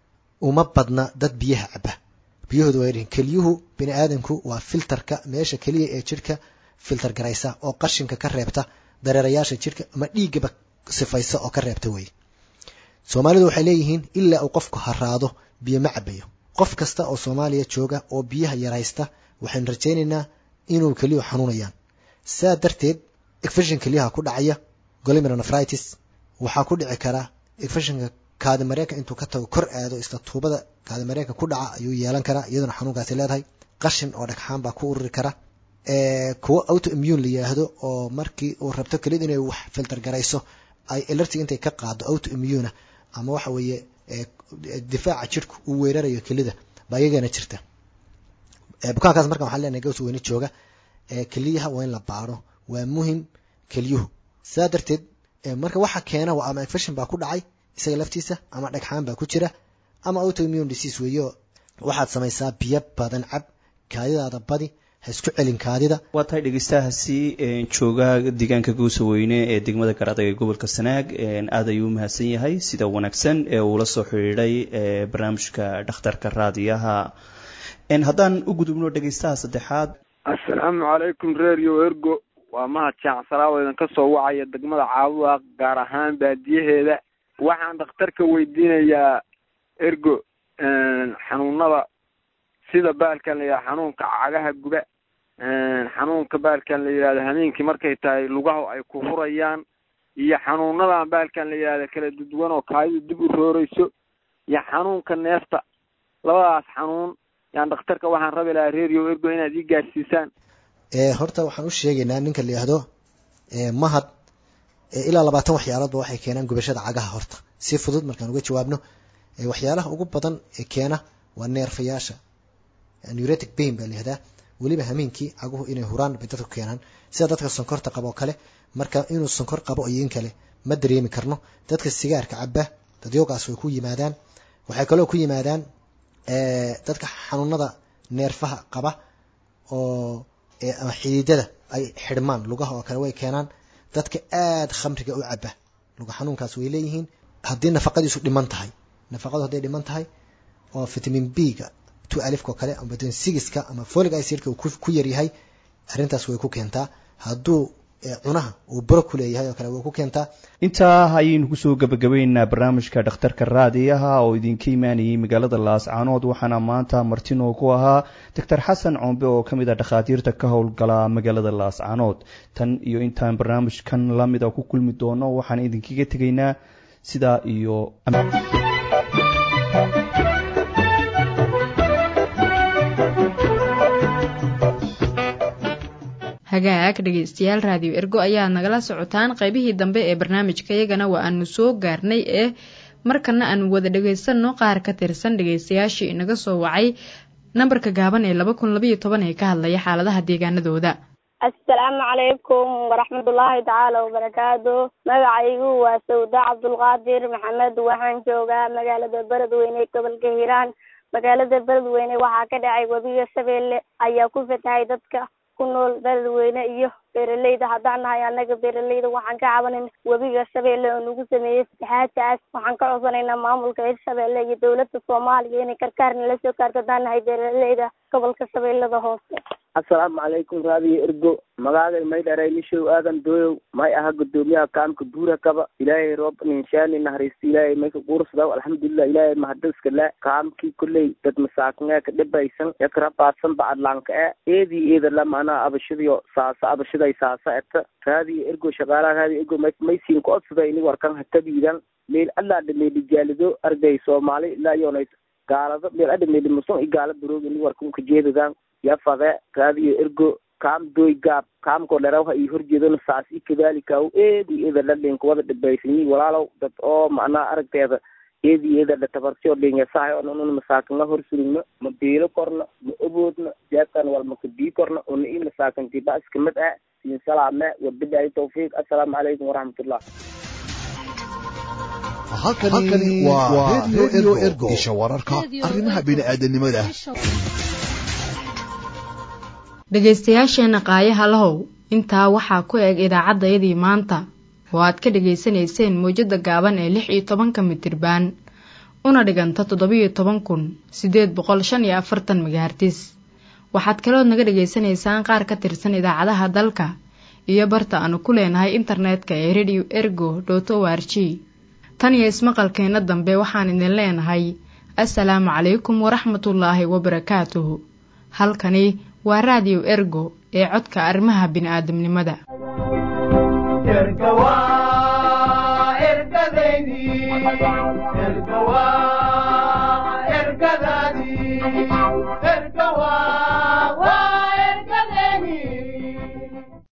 uma badna dad biyaha caba biyahooda waa yaryihin keliyuhu bini aadamku waa filterka meesha keliya ee jirhka filter garaysa oo qashinka ka reebta dareerayaasha jirhka ama dhiiggaba sifaysa oo ka reebta weeye soomaalidu waxay leeyihiin ilaa uu qofku haraado biyo ma cabayo qof kasta oo soomaaliya jooga oo biyaha yaraysta waxaynu rajaynaynaa inuu keliyuhu xanuunayaan saa darteed efeshin keliyaha ku dhacaya golimeronefritis waxaa ku dhici karaa efeshinka kaadimareenka intuu ka tago kor aado isla tuubada kaadimareenka ku dhaca ayuu yeelan karaa iyaduna xanuunkaasi leedahay qashin oo dhagxaan baa ku ururi kara kuwo auto immune la yiraahdo oo markii uu rabto keliyada inay wax filter garayso ay elerti intay ka qaado auto immune ama waxa weeye difaaca jirku uu weerarayo kelida baa iyagana jirta bukaankaas marka waxaan leenahay gaws weyne jooga keliyaha waa in la baaro waa muhim keliyuhu saa darteed marka waxa keena waa ama infection baa ku dhacay isaga laftiisa ama dhagxaan baa ku jira ama autoimmune disease weeyo waxaad samaysaa biyo badan cab kaadidaada badi ha isku celin kaadida waa tahay dhegeystahaasi jooga deegaanka goosaweyne ee degmada garadag ee gobolka sanaag aad ayuu u mahadsan yahay sida wanaagsan ee uula soo xidhiidhay barnaamijka dhakhtarka raadiyaha haddaan u gudubno dhegeystaha saddexaad assalaamu calaykum radio ergo waa mahad jaacsalaabo idinka soo wacaya degmada caabuda gaar ahaan baadiyaheeda waxaan dhakhtarka weydiinayaa ergo xanuunada sida baalkan la yidhahdo xanuunka cagaha guba xanuunka baalkan la yidhahdo hameenkii markay tahay lugaha ay ku hurayaan iyo xanuunadan baalkan la yidhahdo kala duduwan oo kaadidu dib u rooreyso iyo xanuunka neefta labadaas xanuun yaan dhakhtarka waxaan rabi lahaa radio ergo inaad ii gaarsiisaan horta waxaan u sheegaynaa ninka la yihahdo mahad ilaa labaatan waxyaaloodba waxay keenaan gubashada cagaha horta si fudud markaan uga jawaabno waxyaalaha ugu badan ee keena waa neerfayaasha neuratic pain baa layihahdaa weliba hameenkii caguhu inay huraan bay dadku keenaan sida dadka sonkorta qabo kale marka inuu sonkor qabo iyo in kale ma dareemi karno dadka sigaarka caba dadyoogaas way ku yimaadaan waxay kaloo ku yimaadaan dadka xanuunada neerfaha qaba oo ama xididada ay xidhmaan lugaha oo kale way keenaan dadka aada khamriga u caba luga xanuunkaas way leeyihiin haddii nafaqadiisu dhiman tahay nafaqadu hadday dhiman tahay oo vitamin b ga two alifka oo kale ama vitamin sigiska ama folic acidka uu ku yaryahay arrintaas way ku keentaa hadduu cunaha uu buro ku leeyahay oo kale way ku keentaa intaa ayaynu kusoo gabagabaynaynaa barnaamijka dhakhtarka raadiyaha oo idinka imaanayay magaalada laascaanood waxaana maanta martinoo ku ahaa doctor xasan coombe oo ka mid ah dhakhaatiirta ka howlgala magaalada laascaanood tan iyo intaan barnaamijkan lamida ku kulmi doono waxaan idinkaga tegaynaa sidaa iyo hagaag dhegeystayaal raadiyo ergo ayaad nagala socotaan qaybihii dambe ee barnaamijka iyagana waa aanu soo gaarnay ee markana aanu wada dhageysanno qaar ka tirsan dhegeystayaashii inaga soo wacay nambarka gaaban ee laba kun labayo toban ee ka hadlaya xaaladaha deegaanadooda assalaamu calaykum waraxmatullaahi tacaala wabarakaatu magacaygu waa sawda cabdulqaadir maxamed waxaan joogaa magaalada beledweyne gobolka hiiraan magaalada beledweyne waxaa ka dhacay webiga shabeelle ayaa ku fatahay dadka ku nool beledweyne iyo beeraleyda haddaan nahay annaga beeraleyda waxaan ka cabanayna webiga shabeelle oo nagu sameeyey fatahaadkaas waxaan ka codsanaynaa maamulka hirshabeelle iyo dowladda soomaaliya inay karkaarna la soo gaarto haddaan nahay beeraleyda gobolka shabeellada hoose assalaamu calaykum raadiyo ergo magaaday may dharay nishow aadan dooyow may aha gudoomiyaha kaamka buura kaba ilaahay roob ninshaani naharaysto ilaahay mayka quursadaw alxamdulilah ilaahay mahadiska le kaamkii kolley dad masaakinee ka dhibaysan yakra baadsan bacadlaanka e eedii eeda lama anaa abashadiyo saasa abashaday saasa eta raadiyo ergo shaqaalaha raadiyo ergo maysiin ku odsada ini warkan hatabiidan meel allaa dhameeli jaalido arday soomaali ilaa yoonay gaalado meel adhameeli musun i gaala baroog ini warkan kajeedadan yafade raadiyo ergo kaam doy gaab kaamko dherawha iyo horjeedona saas i kadalika eedi eeda ladhinka wada dhibaysanyi walaalow dad oo macnaha aragteeda eedi eeda dhatabarsi oo dhinyasahay oo nun masaakinga hor surugno ma biilo korno ma oboodno jeebkan wal maka bii korno una i masaakinti ba iska mid ah siin salaame wabilahi tawfiiq assalaamu calaykum waraxmatullah halkani waa radio ergo isha wararka arrimaha bini'aadanimada dhegaystayaasheenna qaayaha lahow intaa waxaa ku eg idaacaddayadii maanta oo aad ka dhegaysanayseen mawjadda gaaban ee lix iyo tobanka mitirbaan una dhiganta toddobiyo toban kun siddeed boqol shan iyo afartan megahartis waxaad kalood naga dhegaysanaysaan qaar ka tirsan idaacadaha dalka iyo barta aanu ku leenahay internetka ee radio ergo dot o r g tan iyo ismaqalkeenna dambe waxaan idin leenahay assalaamu calaykum waraxmatullaahi wabarakaatuhu halkani waa raadiyo ergo ee codka arrimaha bini'aadamnimada ergadaadii erga waa